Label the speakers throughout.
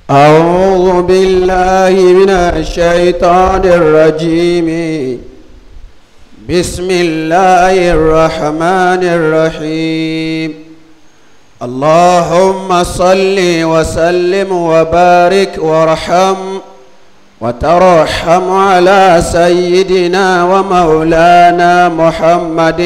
Speaker 1: أعوذ بالله من الشيطان الرجيم بسم الله الرحمن الرحيم اللهم صل وسلم وبارك وارحم وترحم على سيدنا ومولانا محمد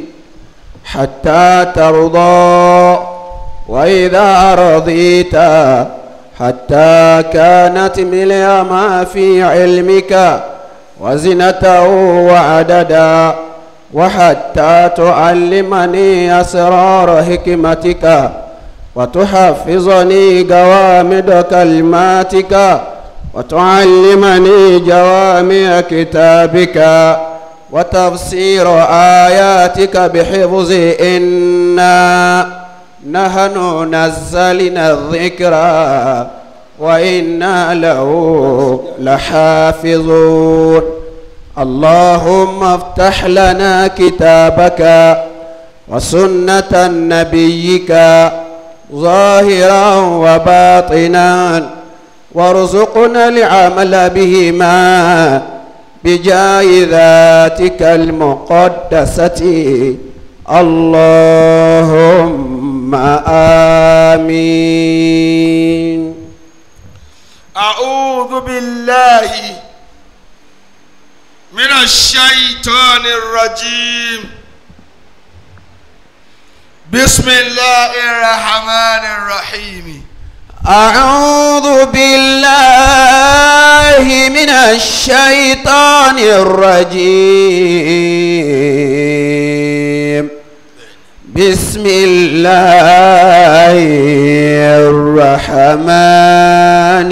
Speaker 1: حتى ترضى وإذا رضيت حتى كانت ملء ما في علمك وزنته وعددا وحتى تعلمني أسرار حكمتك وتحفظني جوامد كلماتك وتعلمني جوامع كتابك وتفسير آياتك بحفظ إنا نحن نزلنا الذكر وإنا له لحافظون اللهم افتح لنا كتابك وسنة نبيك ظاهرا وباطنا وارزقنا العمل بهما بجاه ذاتك المقدسة اللهم آمين
Speaker 2: أعوذ بالله من الشيطان الرجيم بسم الله الرحمن الرحيم
Speaker 1: أعوذ بالله من الشيطان الرجيم بسم الله الرحمن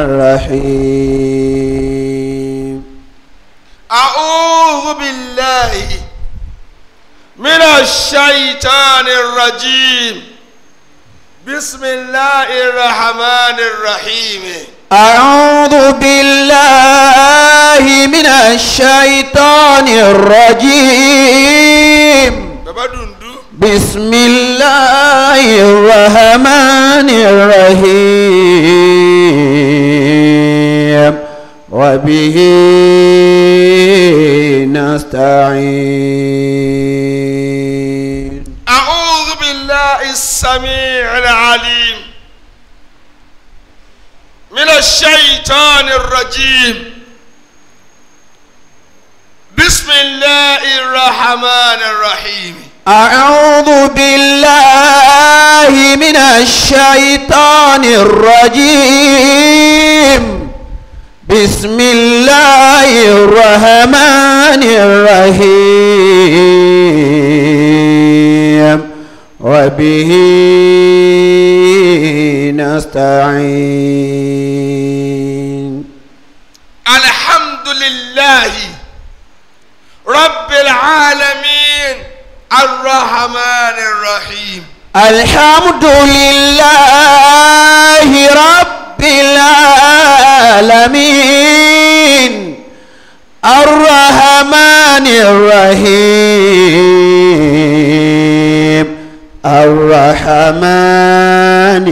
Speaker 1: الرحيم
Speaker 2: أعوذ بالله من الشيطان الرجيم بسم الله الرحمن الرحيم
Speaker 1: أعوذ بالله من الشيطان الرجيم
Speaker 2: بابا دندو
Speaker 1: بسم الله الرحمن الرحيم وبه نستعين
Speaker 2: أعوذ بالله السميع العليم من الشيطان الرجيم بسم الله الرحمن الرحيم
Speaker 1: أعوذ بالله من الشيطان الرجيم بسم الله الرحمن الرحيم وبه نستعين
Speaker 2: الحمد لله رب العالمين الرحمن الرحيم
Speaker 1: الحمد لله رب العالمين الرحمن الرحيم الرحمن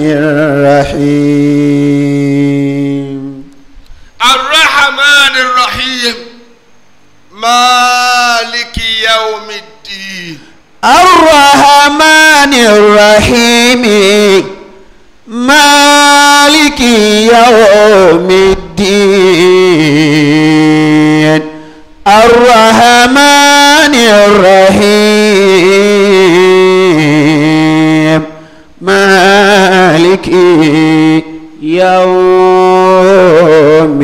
Speaker 1: الرحيم
Speaker 2: الرحمن الرحيم مالك يوم الدين
Speaker 1: الرحمن الرحيم مالك يوم الدين الرحمن الرحيم مالك يوم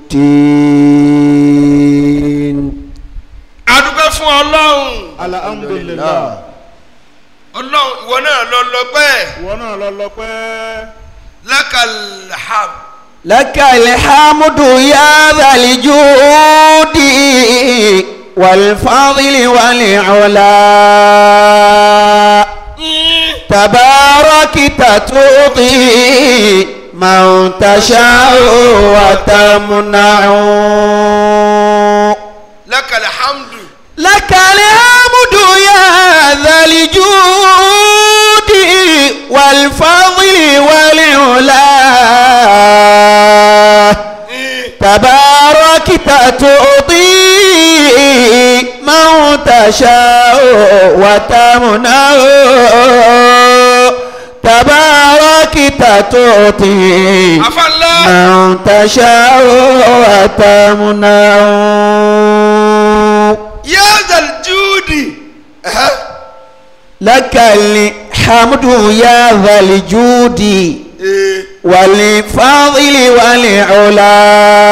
Speaker 1: الدين
Speaker 2: adúpẹ́ fún ọlọ́run
Speaker 3: alhamdulilah
Speaker 2: ọlọ́run ìwọ náà lọ lọ́pẹ́
Speaker 3: ìwọ náà lọ lọ́pẹ́
Speaker 2: lákàlhàm
Speaker 1: لك الحمد يا ذا الجود والفضل والعلا تباركت تعطي من تشاء وتمنع
Speaker 2: lákàlhàmdù
Speaker 1: لك الحمد يا ذا الجود والفضل والعلا تشاء وتمنع تباركت تعطي
Speaker 2: afala
Speaker 1: من تشاء وتمنع
Speaker 2: yazal judi ẹhẹ
Speaker 1: لك الحمد يا ذا الجود
Speaker 2: ee
Speaker 1: والفضل والعلا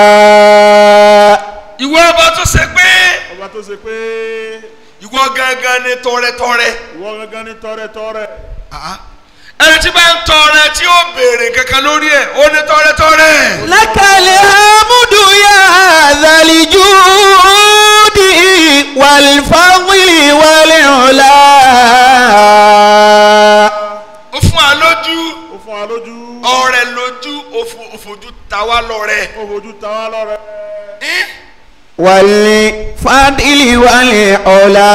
Speaker 2: ìwọ ọba tó ṣe pé
Speaker 3: ọba tó ṣe pé
Speaker 2: ìwọ gangan ni tọrẹtọrẹ
Speaker 3: ìwọ gangan ní tọrẹtọrẹ
Speaker 2: ẹni tí bá ń tọrẹ tí ó béèrè kankan lórí ẹ ó ní tọrẹtọrẹ
Speaker 1: لك الحمد يا ذا الجود والفضل والعلا
Speaker 2: ó fún wa lójú
Speaker 3: ó fún wa lójú
Speaker 2: ọrẹ lójú ó fo- ó fojú ta wá lọ́rẹ
Speaker 3: ó fojú ta wá lọ́rẹ
Speaker 2: Ẹ́n?
Speaker 1: والفضل والعلا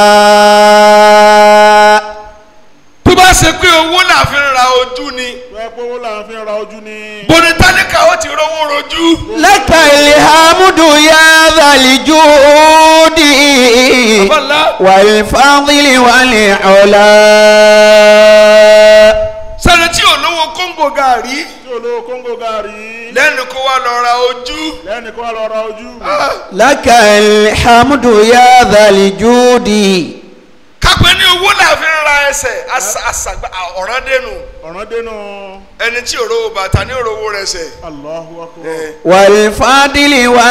Speaker 2: tó bá ṣe pé owó là fi ń ra ojú ni
Speaker 3: tó ẹ pé owó là ń fi ra ojú ni
Speaker 2: bóni tálíkà ó ti rówó rojú
Speaker 1: لك الحمد يا ذا الجود
Speaker 2: abala
Speaker 1: والفضل والعلا
Speaker 2: sẹni tí ò lówó kóńgò gàrí
Speaker 3: tí olówó kóńgò gàrí
Speaker 2: lẹ́nu kó wá lọ ra ojú
Speaker 3: lẹ́nu kó wá lọ ra ojú
Speaker 1: لك الحمد يا ذا الجود
Speaker 2: kápẹ́ ní owó là fi ń ra ẹsẹ̀ àṣà- àṣàgbà ọ̀ràn dẹnu
Speaker 3: ọ̀ràn dénú
Speaker 2: ẹni tí ò rówó bàtà ní òrówó rẹ̀ sẹ̀
Speaker 3: Allahu akbar
Speaker 2: ẹ̀
Speaker 1: والفضل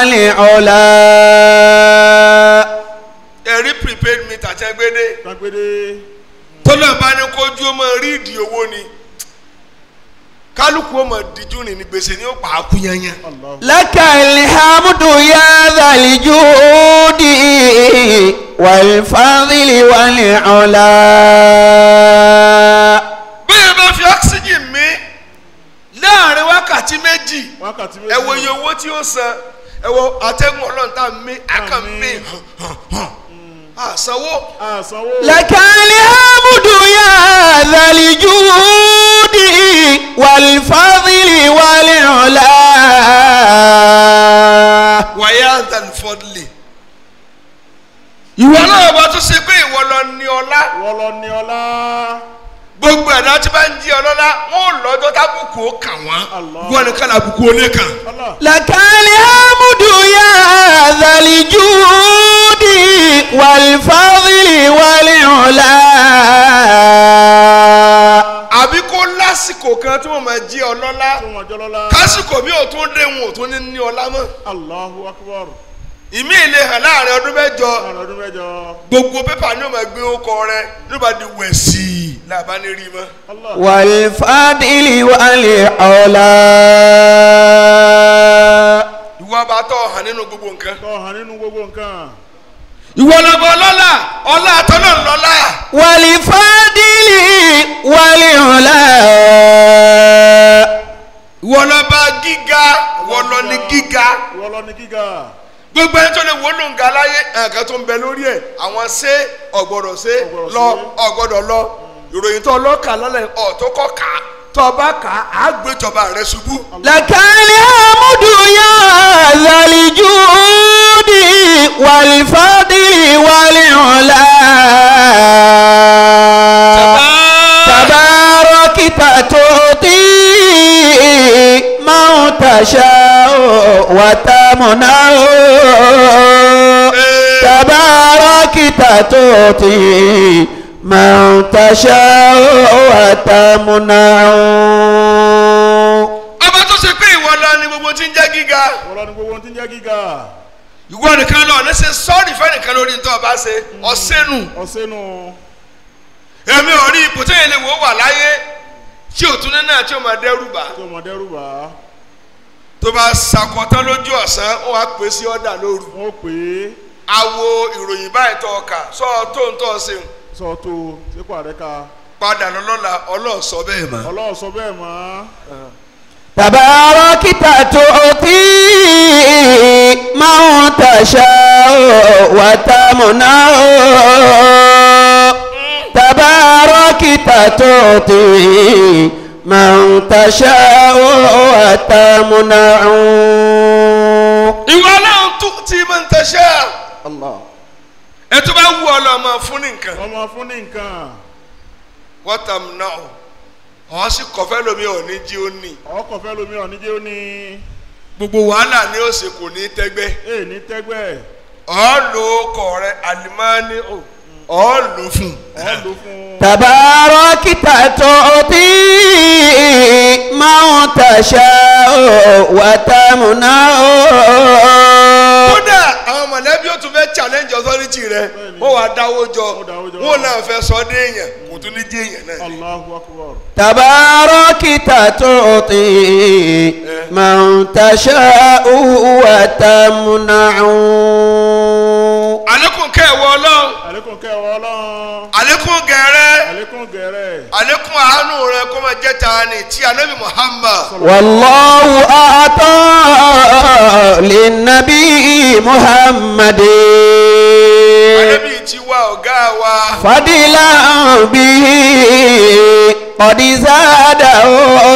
Speaker 1: والعلا
Speaker 2: ẹ̀rí prepaid meter tẹ́ gbé dé
Speaker 3: kágbédé
Speaker 2: tọ́lá bá ní kójú ó máa rí ìdí owó ni kálukú ó máa díjú ní ní gbèsè ní ó pa á kú yanyan.
Speaker 3: Allahu
Speaker 1: لك الحمد يا ذا الجود والفضل والعلا
Speaker 2: bẹ́ẹ̀ bá fi oxygen mi láàrin wákàtí méjì
Speaker 3: wákàtí
Speaker 2: ẹ wo iye owó tí ó san ẹ wo atẹ́gùn ọlọ́run tá a mi akàn mi àsanwó
Speaker 3: àsanwó
Speaker 1: لك الحمد يا ذا الجود والفضل والعلا
Speaker 2: wàyà àdàlùfọ́dìlì. ìwọ náà bá tún ṣe pé ìwọ lọ ní ọlá
Speaker 3: wọ́n lọ ní ọlá
Speaker 2: gbogbo ẹ̀dá tí bá ń jí ọlọ́lá wọn ò lọ́jọ́ tábùkù ó kàn wọ́n
Speaker 3: Allah.
Speaker 2: wọn nìkan làbùkù ó lè kàn.
Speaker 3: Allah
Speaker 1: لك الحمد يا ذا الجود والفضل والعلا
Speaker 2: àbí kó lásìkò kan tí wọ́n máa jí ọlọ́lá
Speaker 3: tí wọ́n jọ lọ́lá
Speaker 2: kásìkò mi ò tún dé wọn ò tún ní ní ọlá mọ́
Speaker 3: Allahu akbar
Speaker 2: ìmí ìlé hàn láàrin ọdún mẹ́jọ
Speaker 3: láàrin ọdún mẹ́jọ
Speaker 2: gbogbo pépà ni ó máa gbé ọkọ rẹ ló bá di wẹ̀sì làbá ní rí mọ́.
Speaker 3: Allah
Speaker 1: والفضل والعلا
Speaker 2: ìwọ bá tọ̀ hàn nínú gbogbo nǹkan.
Speaker 3: tó hàn nínú gbogbo nǹkan
Speaker 2: ìwọ lọ́bọ̀ ọlọ́lá ọlá àtọ́nà ńlọ́lá
Speaker 1: والفضل والعلا
Speaker 2: ìwọ lọ́ba gíga ìwọ lọ ní gíga
Speaker 3: wọ́n lọ ní gíga
Speaker 2: gbogbo ẹni tó lè wó ló ń ga láyé nǹkan tó ń bẹ lórí ẹ̀ àwọn ṣé ọ̀gbọ́dọ̀ ṣe
Speaker 3: Ọ̀gbọ́dọ̀
Speaker 2: lọ
Speaker 3: ṣe.
Speaker 2: ọ̀gbọ́dọ̀ lọ ìròyìn tó ọlọ́kà lọ́lẹ̀ ọ̀ tó kọ́ kà á tó ọba kà á á gbé ìjọba rẹ ṣubú.
Speaker 1: لك الحمد يا ذا الجود والفضل والعلا تباركت تعطي من تشاء وتمنع تباركت تعطي من تشاء وتمنع
Speaker 2: ọba tó ṣe pé ìwọ lọ ni gbogbo tí ń jẹ́ gíga
Speaker 3: wọ́n lọ ní gbogbo tí ń jẹ́ gíga
Speaker 2: ìwọ nìkan lọ ní ṣe sọ́ọ̀rì fẹ́nìkan lórí tó ọba ṣe ọ̀sẹ́nu
Speaker 3: ọ̀sẹ́nu
Speaker 2: èmi ò rí ipò téèyàn lè wò ó wà láyé tí ò tún ní náà tí ò máa dẹ́rù bà
Speaker 3: tí ọmọ dẹ́rù bá
Speaker 2: tó bá sakọtán lójú ọ̀sán ó wàá pè sí ọ̀dà lóru
Speaker 3: wọ́n pè é
Speaker 2: awo ìròyìn báyìí tó ọkà sọ tó ń tọ́ ṣe
Speaker 3: sọ tó sípò àrẹ́ka
Speaker 2: padà lọ́lọ́la ọlọ́ọ̀sọ bẹ́ẹ̀ mọ́.
Speaker 3: ọlọ́run sọ bẹ́ẹ̀ mọ́
Speaker 1: تباركت تعطي من تشاء وتمنع تباركت تعطي من تشاء وتمنع
Speaker 2: ìwọ náà tún tí mo ń tẹ̀sẹ̀
Speaker 1: الله
Speaker 2: ẹ tó bá wù ọ lọ máa fún ní nǹkan
Speaker 3: ọmọ fún ní nǹkan
Speaker 2: wọ́tàm náà ọ̀ sì kọ̀fẹ́ lomi ò ní jí ó ní
Speaker 3: ọkọ̀ fẹ́ lomi ọ̀ níjẹ́ ó ní
Speaker 2: gbogbo wàhálà ni ó ṣe kò ní tẹ́gbẹ́
Speaker 3: èè ní tẹ́gbẹ́
Speaker 2: ọ̀ lò ó kọ̀ rẹ àlìmáàní ọ̀ ọ̀ lò fún
Speaker 3: ọ̀ lò fún
Speaker 1: تباركت تعطي من تشاء وتمنع
Speaker 2: kódà àwọn mọ̀lẹ́bí ó tún fẹ́ challenge authority rẹ wọ́n wàá dáwó jọ
Speaker 3: Wọ́n dáwó jọ.
Speaker 2: wọ́n náà fẹ́ sọ dé èèyàn kò tún ní dé èèyàn náà.
Speaker 3: Allahu akbar
Speaker 1: تباركت تعطي من تشاء وتمنع
Speaker 2: àlékún kẹwọ́ ọlọ́run
Speaker 3: àlékún kẹwàá ọlọ́run
Speaker 2: àlékún gẹ̀rẹ́
Speaker 3: àlékún gẹ̀rẹ́
Speaker 2: àlékún àánú rẹ kó máa jẹ́ tani tí anabi muhammad
Speaker 1: والله أعطى للنبي محمد
Speaker 2: anabi ti wá ọ̀gá wa
Speaker 1: فضلا به قد زاده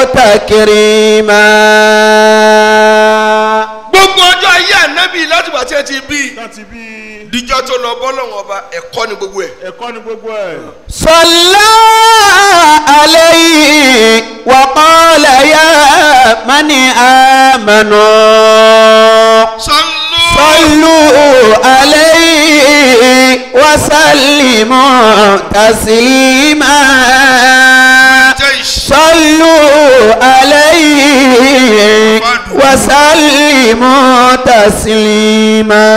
Speaker 1: تكريما
Speaker 2: gbogbo ọjọ́ ayé anabi láti bàtí ẹ ti bí
Speaker 3: láti bí
Speaker 2: díjọ́ tó lọ bọ́lọ́wọ́n ọba ẹ̀kọ́ ni gbogbo ẹ̀
Speaker 3: ẹ̀kọ́ ni gbogbo ẹ̀
Speaker 1: صلى عليه وقال يا من آمنوا
Speaker 2: sọlú
Speaker 1: صلوا عليه وسلموا تسليما
Speaker 2: jẹ́ ìṣe
Speaker 1: صلوا عليه وسلموا تسليما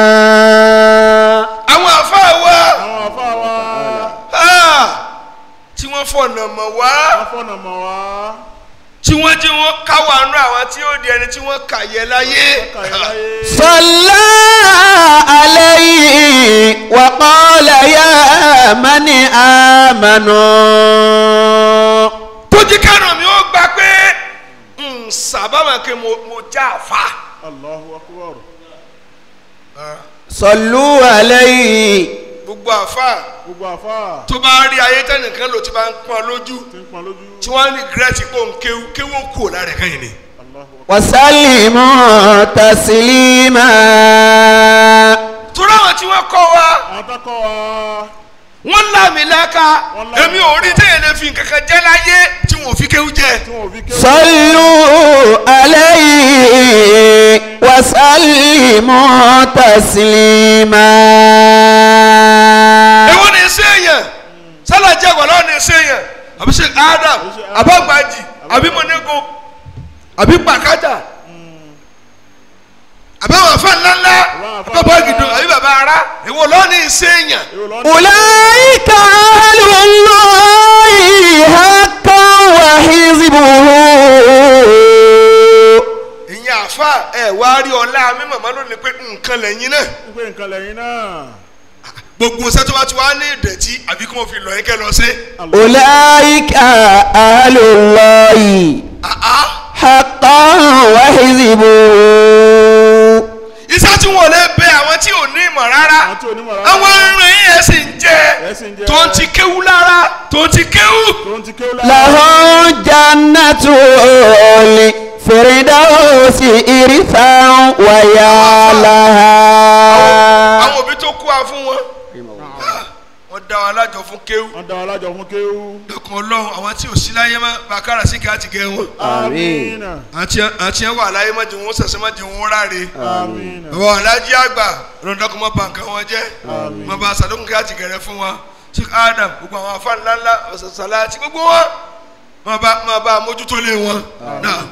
Speaker 2: àwọn àfáà wa
Speaker 3: àwọn àfa wa
Speaker 2: ah, tí wọ́n fọ̀nà mọ̀ wá
Speaker 3: afọ́nà mọ̀ wá
Speaker 2: tí wọ́n jí wọn káwa nú àwọn tí ó di ẹni tí wọ́n kà yẹ láyé
Speaker 3: kàyé láyé
Speaker 1: صلى عليه وقال يا من آمنوا
Speaker 2: tó jí kánò mi ó gbà pé ń sábàmà kí mo mo já àfa.
Speaker 3: Allahu akbar
Speaker 1: صلوا عليه
Speaker 2: gbogbo àfa
Speaker 3: gbogbo àfa
Speaker 2: tó bá rí ayé tẹnìkan lò tí bá ń pọn lójú
Speaker 3: tí ń pọn lójú
Speaker 2: tí wọ́n ní gírẹ́tì kó ń kéwú kéwú ń kú lára ẹ̀ka yìí ni.
Speaker 3: Allahu akbar
Speaker 1: وسلموا تسليما
Speaker 2: torí àwọn tí wọ́n kọ́ wa
Speaker 3: àwọn tó kọ́ wa
Speaker 2: wọ́n láàmì láka
Speaker 3: Wọ́n láàmì
Speaker 2: èmi ò rí téèyàn lè fi nǹkan kan jẹ́ láyé tí wọ́n ò fi kéwú jẹ́.
Speaker 3: tí wọn ò fi ké
Speaker 1: صلوا عليه وسلموا تسليما
Speaker 2: èwo ni ṣe èèyàn sálàjì àgbàlá ni ṣe èèyàn àbí ṣe adam àbọ̀gbàjì àbí mọ̀nẹ́gun àbí pàkájà àbí àwọn afẹ́ ńláńlá àbí bàbá àbí bàbá ara èwo lọ́ọ́ ni ṣe èèyàn.
Speaker 3: èrò lọ́nà
Speaker 1: أولئك أهل الله حقا وحزبه
Speaker 2: ìyẹn àfa ẹ wá rí ọlá mi màmá lónìí pé nǹkan lẹ́yìn náà
Speaker 3: wípé nǹkan lẹ́yìn náà
Speaker 2: gbogbo sẹ́tọ́ bá ti wá ní ìdẹ̀tí àbí kí wọ́n fi lọ yín kẹ́ lọ sí.
Speaker 1: أولئك أهل الله
Speaker 2: àá
Speaker 1: حقا وحزبه
Speaker 2: iṣẹ́ tí wọ́n lè bẹ àwọn tí ò ní ìmọ̀ rárá
Speaker 3: àwọn tí onímọ̀ rárá
Speaker 2: àwọn arìnrìn yìí ẹ̀ sì ń jẹ́
Speaker 3: ẹ̀ sì ń jẹ́
Speaker 2: tó ń ti kéwú lára tó ń ti kéwú.
Speaker 3: tó ń ti kéwú lára
Speaker 1: لهم جنة الفردوس إرثا ويا لها
Speaker 2: àwọn òbí tó kú wa fún wọn wọ́n dá wa lájọ fún kéwú
Speaker 3: wọ́n dá wa lájọ fún kéwú
Speaker 2: lọ́kàn ọlọ́run àwọn tí ò sí láyé má bàkárà sí ká ti gẹ wọn
Speaker 3: amina
Speaker 2: àti ẹ̀ wà láyé má jẹ wọn sẹ̀sẹ̀ má jẹ wọn ráre
Speaker 3: amina
Speaker 2: bàbá alájí àgbà lọ́dọ̀kọ̀ má bà nǹkan wọn jẹ́
Speaker 3: Àmín.
Speaker 2: má bà sàdókùn ká ti gẹ̀rẹ́ fún wa sí adam gbogbo àwọn afá ńláńlá ọ̀sàsàlá àti gbogbo wọn má bá má bá mójútó lé wọn náà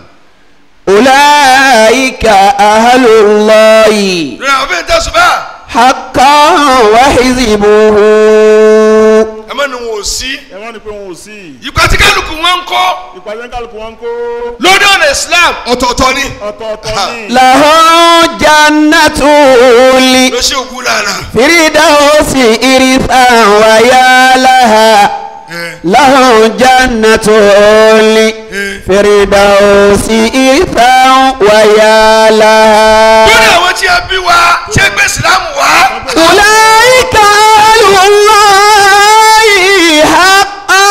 Speaker 1: أولئك أهل الله
Speaker 2: lórí àwọn fẹ́ẹ́ tẹ̀sùn bá
Speaker 1: حقا وحزبه
Speaker 2: ẹ má ní wọn ò sí
Speaker 3: ẹ wọ́n ní pé wọn ò sí
Speaker 2: ìgbà tí kálukú wọn ń kọ́
Speaker 3: ìpàdé kálukú wọn kó
Speaker 2: lórí ọ̀nà islam ọ̀tọ̀ọ̀tọ̀ ni
Speaker 3: ọ̀tọ̀ọ̀tọ̀ ní
Speaker 1: لهم جنة
Speaker 2: ló ṣe ògùn lára
Speaker 1: الفردوس إرثا ويا لها لهم جنة الفردوس إرثا ويا لها
Speaker 2: lórí àwọn tí a bí wa tí a gbé islam wá
Speaker 1: أولئك أهل الله حقا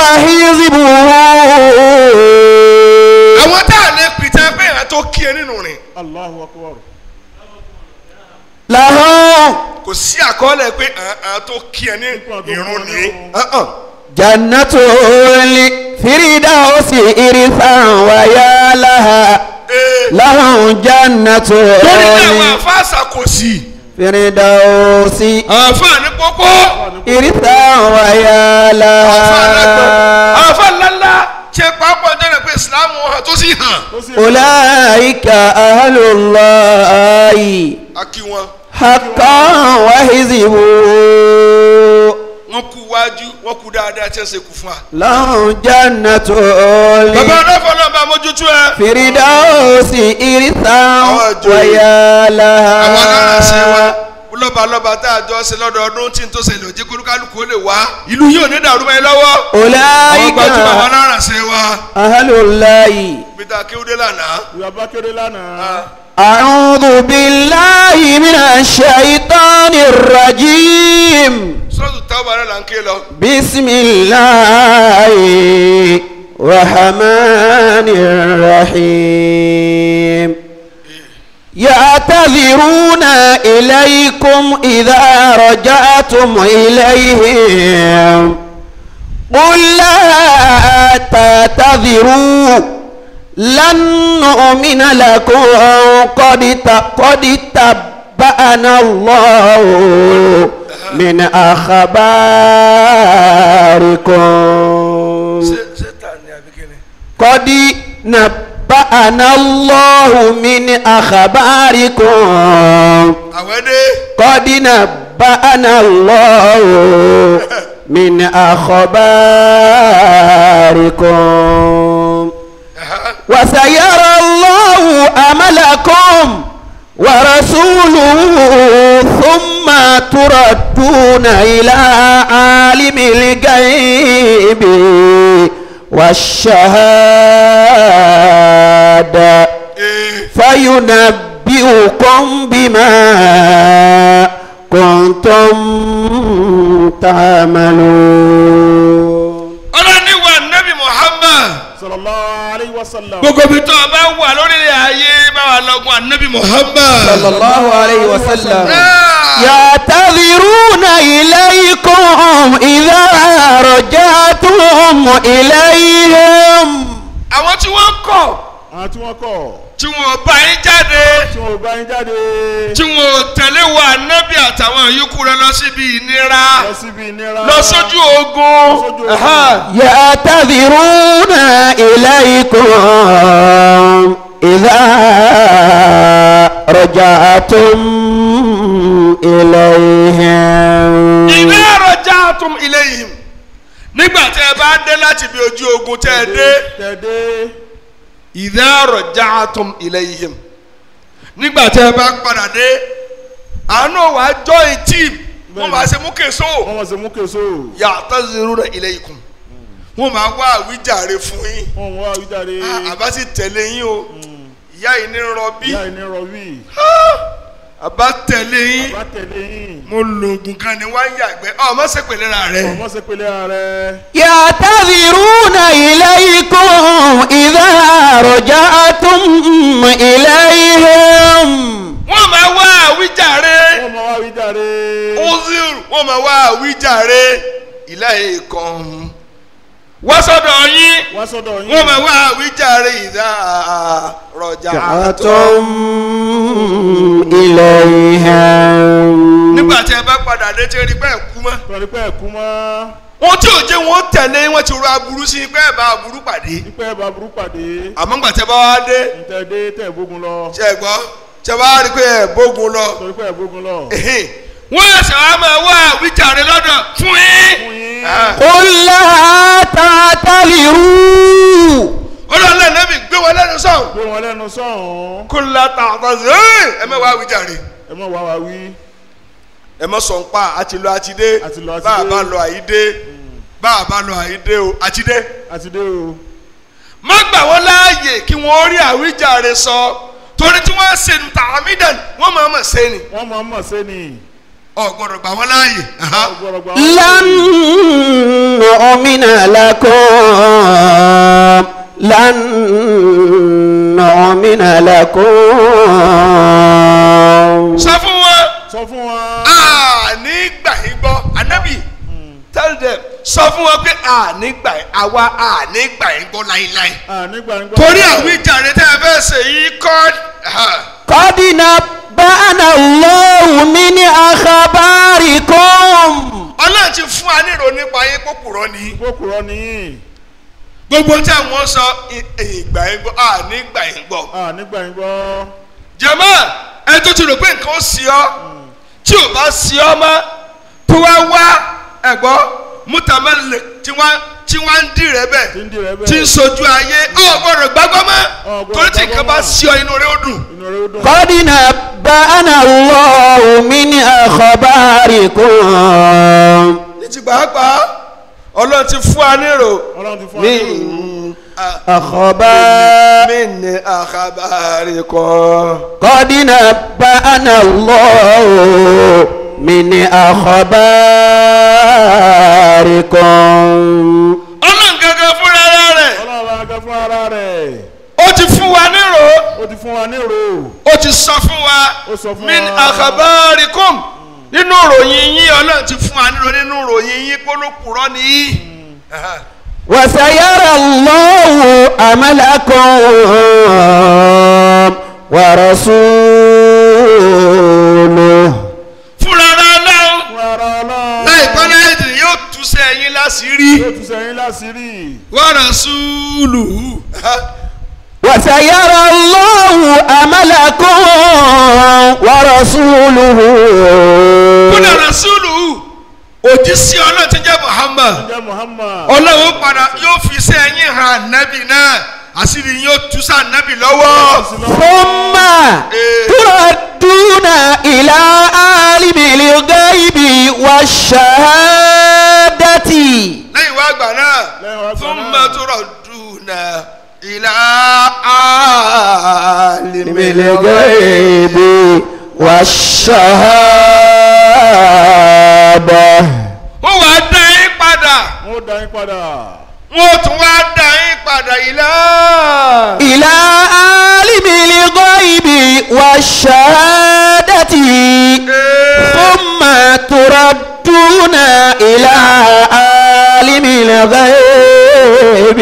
Speaker 1: وحزبه
Speaker 2: àwọn tá a lè pìtẹ́ pé ìhà tó kí ẹ nínú rìn
Speaker 3: Allahu akbar
Speaker 1: لهم
Speaker 2: kò sí àkọọ́lẹ̀ wọlé pé àá tó kí ẹ ní irun ní. Uh-uh.
Speaker 1: جنة الفردوس إرثا ويا لها
Speaker 2: Ee,
Speaker 1: لهم جنة
Speaker 2: lórí ní àwọn àfáàsà kò sí
Speaker 1: الفردوس
Speaker 2: àǹfààní pọ́pọ́
Speaker 1: إرثا ويا
Speaker 2: àǹfààní àgbà
Speaker 1: لها
Speaker 2: àǹfààní ńláńlá ṣe pàápàá jẹ́ pé ìsìlámù hàn tó sì hàn.
Speaker 3: ó sì
Speaker 1: أولئك أهل الله
Speaker 2: a kí wọn
Speaker 1: حقا وحزبه
Speaker 2: wọn kú wájú wọn kú dáadáa tí wọn ṣe kú fún wa.
Speaker 1: لهم جنة
Speaker 2: bàbá ọlọ́fọ̀ náà bá mójútó ẹ.
Speaker 1: الفردوس إرثا
Speaker 2: Àwọn ìjòyè.
Speaker 1: ويا
Speaker 2: àwọn alárànṣẹ́ wa
Speaker 1: لها
Speaker 2: lọ́ba lọ́ba tá a jọ ṣe lọ́dọọdún tí n tó ṣẹlẹ̀ òjì kólúkálùkù ó lè wá ìlú yìí ò ní dàrú mọ́ ẹ lọ́wọ́. àwọn
Speaker 1: أولئك
Speaker 2: gbajúmọ̀ àwọn alárànṣẹ́ wa
Speaker 1: أهل الله
Speaker 2: peter akéwúdé lánàá.
Speaker 3: ìyàbá kéré lánàá
Speaker 1: أعوذ بالله من الشيطان الرجيم
Speaker 2: sọ́ọ̀tù táwọn ará là ń ké lọ.
Speaker 1: بسم الله الرحمن الرحيم يعتذرون إليكم إذا رجعتم إليهم قل لا تعتذروا لن نؤمن لكم قد ت- قد تبأنا الله من أخباركم
Speaker 2: ṣé ṣé tà ní abikini.
Speaker 1: قد نبأنا الله من أخباركم
Speaker 2: àwọn dé.
Speaker 1: قد نبأنا الله من أخباركم وسيرى الله عملكم ورسوله ثم تردون إلى عالم الغيب والشهادة
Speaker 2: ee
Speaker 1: فينبئكم بما كنتم تعملون
Speaker 2: ọlọ́ni wa nabi muhammad
Speaker 3: sallallahu alayhi wa sallam
Speaker 2: gbogbo ibi tó o bá wà lórílẹ̀ ayé bá wà lọ́gùn anabi muhammad.
Speaker 1: صلى الله عليه وسلم
Speaker 2: Ah.
Speaker 1: يعتذرون إليكم إذا رجعتم إليهم
Speaker 2: àwọn tí wọ́n kọ̀
Speaker 3: àwọn tí wọ́n kọ̀
Speaker 2: tí wọ́n bá yín jáde
Speaker 3: tí wọ́n ò bá yín jáde
Speaker 2: tí wọ́n tẹ̀lé wa anabi àtàwọn yòókù rẹ̀ lọ síbi ìnira
Speaker 3: lọ síbi ìnira
Speaker 2: lọ sójú ogun.
Speaker 3: sójú ogun.
Speaker 2: Aha.
Speaker 1: يعتذرون إليكم إذا رجعتم إليهم
Speaker 2: ìdá rajatum ilayhim nígbà tẹ́ ẹ bá dé láti bí ojú ogun tẹ́ ẹ dé
Speaker 3: tẹ̀dé
Speaker 2: ìdá rajatum ilayhim nígbà tẹ́ ẹ bá padà dé àánú wàá join team wọ́n máa ṣe mú kèso
Speaker 3: wọ́n mọ̀ sí mú késo
Speaker 2: ya'taziruna ilaykum wọ́n máa wá àwíjàre fún yín
Speaker 3: wọ́n mú wá wíjáde
Speaker 2: Ah, àbá sì tẹ̀lé yín o ìyá yìí ní rọbí
Speaker 3: ìyá ìní rọ̀bì
Speaker 2: àbá tẹ̀lé yín
Speaker 3: bá tẹ̀lé yín
Speaker 2: mo lo oògùn kan ní wá ń yàgbẹ́ ọ má ṣe pèlè ra rẹ
Speaker 3: ọmọ ṣe pélé ààrẹ
Speaker 1: يعتذرون إليكم إذا رجعتم إليهم
Speaker 2: wọ́n máa wá àwíjàre.
Speaker 3: wọ́n mọ̀ wá wíjáde
Speaker 2: uzir wọ́n máa wá àwíjàre ìláyé kan wá sọ́dọ̀ yín
Speaker 3: wá sọ́dọ̀ yín
Speaker 2: wọ́n máa wá àwíjàre ìdá rọjà
Speaker 1: رجعتم إليهم
Speaker 2: nígbà tí ẹ bá padà dé tí ẹ rí bẹ́ẹ̀ kú mọ́
Speaker 3: tọ́ni pé ẹ̀kú mọ́
Speaker 2: wọn tí ò jẹ́ wọn tẹ̀lé wọn ti ro aburú sí pé ẹ bá aburú pàdé
Speaker 3: pípẹ́ bá burú pàdé
Speaker 2: àmọ́ nígbà tí ẹ bá wá dé
Speaker 3: ntẹ̀dé tẹ̀ bógun lọ
Speaker 2: ṣe é gbọ́ ṣe bá rí pé ẹ bógun lọ
Speaker 3: tọ́ni pé ẹ̀ bógun lọ
Speaker 2: ehin. wọ́n ẹsẹ̀ wa máa wá àwíjàre lọ́dọ̀ fún yín.
Speaker 3: fún yín
Speaker 2: Ah.
Speaker 1: قل لا تعتذروا
Speaker 2: ọlọ́run lẹ́nu gbé wọn lẹ́nu sọ̀hún.
Speaker 3: gbé wọn lẹ́nu sọ̀hún
Speaker 2: kó la ta àtàzé ẹ mẹ wá wíjàre
Speaker 3: ẹ mọ̀ wá wá wí
Speaker 2: ẹ mọ sọ ń pa àti lọ àti dé
Speaker 3: Àti lọ, àti
Speaker 2: bá a
Speaker 3: dé.
Speaker 2: bá lọ àyídé bá a bá lọ àyídé o àti dé
Speaker 3: àti dé o
Speaker 2: má gbà wọ́n láàyè kí wọ́n rí àwíjàre sọ torí tí wọ́n ṣe ní tààmídàn wọ́n máa mọ̀ ṣe ni
Speaker 3: wọ́n mọ̀ mọ̀ sẹ́ni
Speaker 2: ọ gbọ́dọ̀ gbà wọ́n láàyè. aha.
Speaker 3: ọgbọ̀rọ̀ gbà
Speaker 1: لن نؤمن لكم لن نؤمن لكم
Speaker 2: sọ fún wọn
Speaker 3: sọ fún wọn
Speaker 2: a ní sílẹ̀ sọ fún wọn pé ànígbà àwa ànígbà yín gbọ́ láíláí
Speaker 3: à nígbà nígbà.
Speaker 2: torí àwíjàre tẹ́ ẹ fẹ́ ṣe yìí kọ́
Speaker 1: قد نبأنا الله من أخباركم
Speaker 2: ọlọ́run ti fún wa nírò nípa yín kókùrọ́ ni
Speaker 3: kókùrọ̀ nìyí.
Speaker 2: gbogbo tí àwọn sọ ì- ìgbà yín gbọ́ ànígbà yín gbọ́
Speaker 3: à nígbà nígbà.
Speaker 2: jẹ̀mọ́ ẹ tó ti rò pé nǹkan ó sí ọ tí ò bá sí ọ mọ́ tó wá wá ẹ̀gbọ́ mútàmẹ́lẹ̀ tí wọ́n tí wọ́n ń dì rẹ bẹ́ẹ̀
Speaker 3: tí ń di rẹ bẹ́ẹ̀.
Speaker 2: tí ń sojú ayé ọ gbọ́dọ̀ gbàgbọ́ mọ́
Speaker 3: Ọ gbọ́dọ̀
Speaker 2: torí tí nǹkan
Speaker 3: gbàgbọ́
Speaker 2: bá
Speaker 3: mọ́.
Speaker 2: sí ọ inú rẹ ó dùn.
Speaker 3: inú rẹ ó dùn.
Speaker 1: قد نبأنا الله من أخباركم
Speaker 2: ní ti pàápàá ọlọ́run ti fún wa nírò
Speaker 3: ọlọ́run ti fún wa nírò.
Speaker 2: min
Speaker 1: أخبار
Speaker 2: min àkàbàrí kan.
Speaker 1: قد نبأنا الله من أخباركم
Speaker 2: ọlọ́run gangan fúnra rẹ̀
Speaker 3: ọlọ́run bá gẹ fún ara rẹ̀.
Speaker 2: ó ti fún wa nírò
Speaker 3: ó ti fún wa nírò.
Speaker 2: ó ti sọ fún wa
Speaker 3: Ó sọ fún
Speaker 2: min
Speaker 3: wa.
Speaker 2: àkàbàríkùm nínú ìròyìn yín ọlọ́run ti fún wa nírò nínú ìròyìn yín kólókùrọ́ nìyí.
Speaker 1: وسيرى الله عملكم ورسوله
Speaker 2: fúnra rẹ̀ náà
Speaker 3: fún ara ọlọ́run.
Speaker 2: láìpẹ́ láìdì yóò tú sí ẹ̀yin láṣìírí
Speaker 3: yóò tún sẹ́yìn láṣìírí.
Speaker 2: wa rasuluhu.
Speaker 1: وسيرى الله عملكم ورسوله
Speaker 2: kódà rasuluhu òjísé ọlọ́run ti jẹ́ muhammad
Speaker 3: ǹjẹ́ muhammad.
Speaker 2: ọlọ́run padà yóò fi sí ẹ̀yin hàn nábì náà àṣírí yóò tú sí ànábì lọ́wọ́.
Speaker 1: ثم تردون إلى عالم الغيب والشهادة
Speaker 2: lẹ́yìn wá gbà náà
Speaker 3: Lẹ́yìn wá gbà
Speaker 2: fún
Speaker 3: náà.
Speaker 2: mẹ́tòrọ̀dùnà ìlà àlìmí
Speaker 1: عالم الغيب والشهادة
Speaker 2: wọ́n wá dá yín padà
Speaker 3: wọ́n ó dá yín padà.
Speaker 2: wọ́n tún wá dá yín padà ìlà.
Speaker 1: إلى عالم الغيب والشهادة ثم تردون إلى عالم الغيب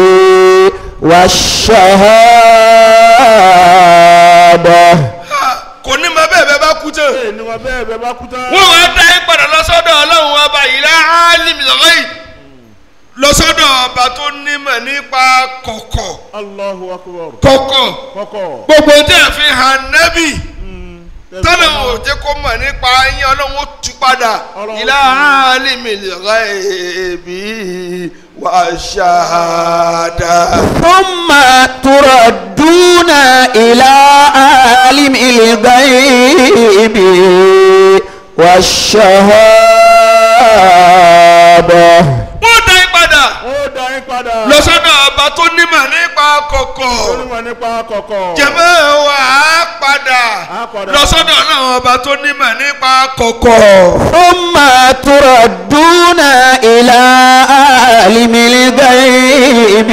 Speaker 1: والشهادة
Speaker 2: kò ní ma bẹ́ẹ̀ bẹ́ẹ̀ bá kú tán.
Speaker 3: bẹ́ẹ̀ ni wọn bẹ́ẹ̀ bẹ́ẹ̀ bá kú tán.
Speaker 2: wọ́n wá dá yín padà lọ́sọ́dọ̀ ọlọ́run ọba ìlà àlìmí lọ́yìn lọ́sọ́dọ̀ ọba tó nímọ̀ nípa kọ̀kọ̀
Speaker 3: Allahu akbar.
Speaker 2: kọ̀kọ̀
Speaker 3: kọ́kọ́.
Speaker 2: gbogbo tẹ́ ẹ̀ fi hàn nẹ́bì.
Speaker 3: Mm.
Speaker 2: tọ́lá ò jẹ́ kó mọ̀ nípa yín ọlọ́run ó tú padà
Speaker 3: Ọlọ́run
Speaker 2: ìlà
Speaker 3: tú.
Speaker 2: àlìmìlì ghaibi wà ṣáàdà.
Speaker 1: ثم تردون إلى عالم الغيب والشهادة
Speaker 2: wọ́n dá yín padà
Speaker 3: ó dá yín padà.
Speaker 2: lọ́sọ́dọ̀ ọba tó nímọ̀ nípa kọ̀kọ̀
Speaker 3: onímọ̀ nípa kọ̀kọ̀.
Speaker 2: jẹ̀mọ́ wa á padà
Speaker 3: Á padà.
Speaker 2: lọ́sọ́dọ̀ ọlọ́run ọba tó nímọ̀ nípa kọ̀kọ̀.
Speaker 1: ثم تردون إلى عالم الغيب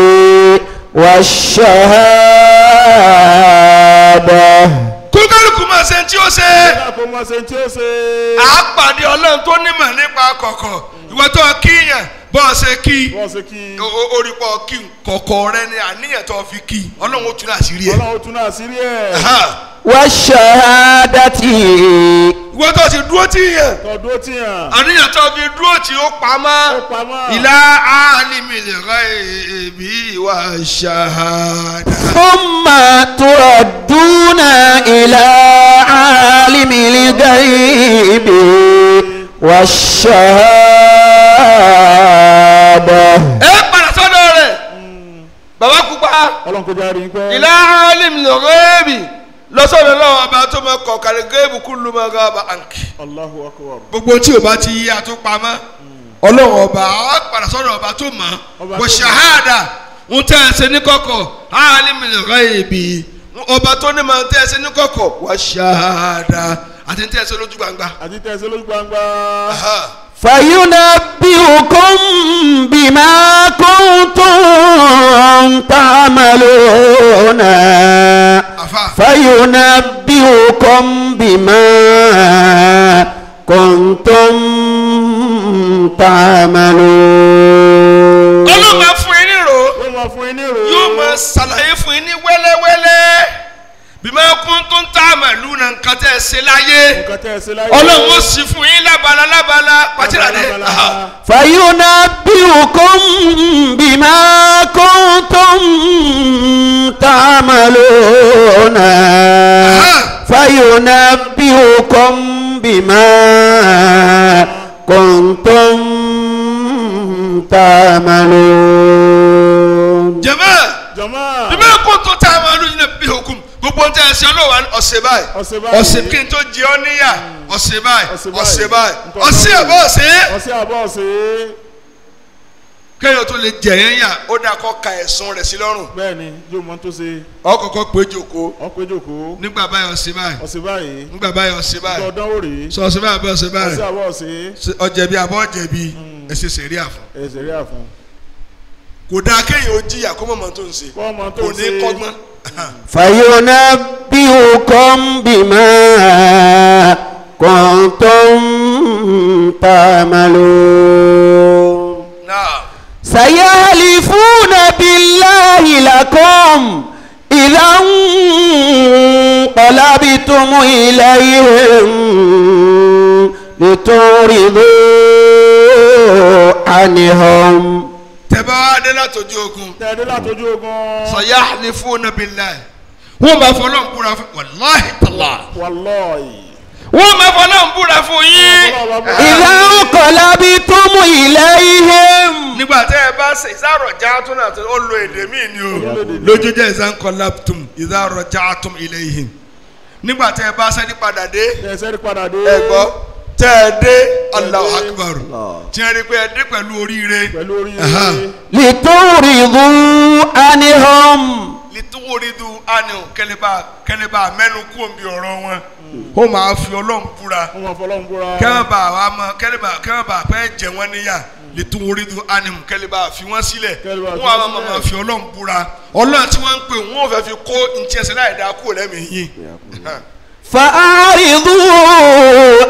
Speaker 1: والشهادة
Speaker 2: kókàlùkù máa ṣe tí ó ṣe.
Speaker 3: Bẹ́ẹ̀ kò mọ̀ ṣe tí ó ṣe.
Speaker 2: àápàdé ọlọ́run tó nímọ̀ nípa kọ̀kọ̀ ìwọ tó kíyàn bọ́ ọ ṣe kí
Speaker 3: Bọ́ọ̀ ṣe kí.
Speaker 2: o- o- orí pọ̀ kí kọ̀kọ̀ rẹ ni àníyàn tó fi kí ọlọ́run ó tún àṣírí ẹ̀.
Speaker 3: Ọlọ́run tún náà sírí ẹ̀.
Speaker 2: Aha.
Speaker 1: والشهادة
Speaker 2: ìwọ tó ti dúró tí yàn
Speaker 3: Tọ́dún ó ti hàn.
Speaker 2: àníyàn tó fi dúró tí ó pamọ́
Speaker 3: Ó pamọ́.
Speaker 2: ìlà alimil ghaibi wa shahada.
Speaker 1: ثم تردون إلى عالم الغيب والشهادة
Speaker 2: ẹ padà sọ́dọ̀ rẹ̀ bàbá pupa
Speaker 3: Ọlọ́run kò jáde yín pẹ́.
Speaker 2: ìlà alimil ghaibi lọ́sọ̀rọ̀ lọ́wọ́ ọba tó mọ kọ̀ọ̀kàrí géèbù kúlù mọ́ gáàbà àǹkì.
Speaker 3: Allahu akbar.
Speaker 2: gbogbo tí o bá ti yí àtúpamọ́ ọlọ́run ọba á padà sọ́dọ̀ ọba tó mọ̀
Speaker 3: Ọba
Speaker 2: wọ
Speaker 3: tó mọ̀.
Speaker 2: ṣahada ń tẹ́ ẹ ṣe ní kọ̀kọ̀ alimil ghaibi ọba tó ní ma ń tẹ́ ẹ ṣe ní kọ̀kọ̀ wọ ṣahada àti ń tẹ́ ẹ ṣe lójú gbangba.
Speaker 3: Àti tẹ̀sí lójú gbangba.
Speaker 2: Aha.
Speaker 1: فينبئكم بما كنتم تعملون
Speaker 2: afa
Speaker 1: فينبئكم بما كنتم تعملون
Speaker 2: ọlọ́run máa fún yín nírò
Speaker 3: yóò máa fún yín ní ìrò.
Speaker 2: yóò máa ṣàlàyé fún yín ní wẹ́lẹ́wẹ́lẹ́ bí máa kún tó ń tá àmàlú na nǹkan tẹ́ ẹ ṣe láyé
Speaker 3: nǹkan tẹ́ ẹ ṣe láyé.
Speaker 2: ọlọ́run ó sì fún yín lábala lábala pàtìlà dé
Speaker 3: Lábala.
Speaker 1: فينبئكم بما كنتم تعملون فينبئكم بما كنتم تعملون
Speaker 2: jẹ̀mọ́
Speaker 3: jọ̀mọ́.
Speaker 2: bí máa kún tó tá àmàlú yín náà bí hukum gbogbo ń tẹ́ ẹ ṣe ọlọ́wà ọ̀sẹ̀ báyìí
Speaker 3: ọ̀sẹ̀ báyìí.
Speaker 2: ọ̀sẹ̀ kí n tó jẹ ọ́ níyà ọ̀sẹ̀ báyìí
Speaker 3: Ọ̀sẹ̀ báyìí.
Speaker 2: ọ̀sẹ̀ báyìí
Speaker 3: Nǹkan
Speaker 2: ọ̀sẹ̀
Speaker 3: báyìí.
Speaker 2: àbọ̀ ọ̀sẹ̀
Speaker 3: ọ̀sẹ̀ àbọ̀ ọ̀sẹ̀.
Speaker 2: kéèyàn tó lè jẹ yẹn yà ó dáa kọ́ ka ẹ̀sùn rẹ̀ sí lọ́rùn
Speaker 3: bẹ́ẹ̀ ni yóò mọ tó ṣe.
Speaker 2: ọkọ̀ọ̀kọ̀ pé jòkó
Speaker 3: ọ̀pẹ jòkó.
Speaker 2: nígbà báyìí ọ̀sẹ̀ báyìí
Speaker 3: ọ̀sẹ̀ báyìí.
Speaker 2: nígbà báyìí ọ̀sẹ̀ báyìí
Speaker 3: ọ̀dọ́ wò rèé.
Speaker 2: sọ ọ̀sẹ̀ báyìí àbọ̀ ọ̀sẹ̀ báyìí
Speaker 3: ọ̀sẹ̀ àbọ̀ ọ̀sẹ̀.
Speaker 2: Ṣé ọ̀jẹ̀bi àbọ̀ ọ̀jẹ̀bi ẹ̀sẹ̀ sẹ̀rí àfọ̀
Speaker 3: ẹ̀sẹ̀ rí àfọ̀n.
Speaker 2: kò dáa kéèyàn ó jìyà kó mọ̀mọ́ tó ń ṣe
Speaker 3: kọ́ ọmọ tó
Speaker 2: kò
Speaker 3: ṣe.
Speaker 2: ní kọ́gbọ́n
Speaker 1: فينبئكم بما كنتم تعملون
Speaker 2: náà
Speaker 1: سيحلفون بالله لكم إذا انقلبتم إليهم لتعرضوا عنهم
Speaker 2: tẹ́bá wá dé látọjú ogun
Speaker 3: tẹ̀dé látọjú ogun.
Speaker 2: sayahlifuna billahi wọ́n máa fọlọ́n búra fún wàláhì tàlá
Speaker 3: wàlọ́ọ̀yì.
Speaker 2: wọ́n máa fọlọ́n búra fún yín
Speaker 1: إذا انقلبتم إليهم
Speaker 2: nígbà tẹ́ ẹ bá ṣe ìzárọ̀já tún náà ó lo èdè míì ni o lójú jẹ́ ìzánkọ́láptùm ìzárọ̀já tún ilayhim nígbà tẹ́ ẹ bá sẹ́ni padà dé
Speaker 3: ẹsẹ̀ rí padà dé.
Speaker 2: ẹ gbọ́ tẹ́ ẹ dé Allahu akbar tí wọ́n rí pé ẹ dé pẹ̀lú oríire
Speaker 3: pẹ̀lú orí
Speaker 2: Aha.
Speaker 1: لتعرضوا عنهم
Speaker 2: lítúwòrídù ánìw kẹlẹ́bà kẹlẹ́bà mẹ́nu kú òǹbí ọ̀rọ̀ wọn ó máa fi ọlọ́run búra
Speaker 3: wọ́n máa fọlọ́n búra.
Speaker 2: kẹ́mẹ́bà wa mọ kẹ́lẹ́bà kẹ́mẹ́bà pẹ́ jẹ wọ́n níyà lítúwòrídù ánìw kẹlẹ́bà fi wọ́n sílẹ̀
Speaker 3: Kẹ́lẹ́bà fi
Speaker 2: wọ́n á
Speaker 3: wọ́n
Speaker 2: máa
Speaker 3: sílẹ̀.
Speaker 2: máa fi ọlọ́run búra ọlọ́run tí wọ́n ń pè wọ́n ò fẹ́ fi kó ntí ẹsẹ̀ láì dáa kúrò lẹ́mìí yín
Speaker 1: فأعرضوا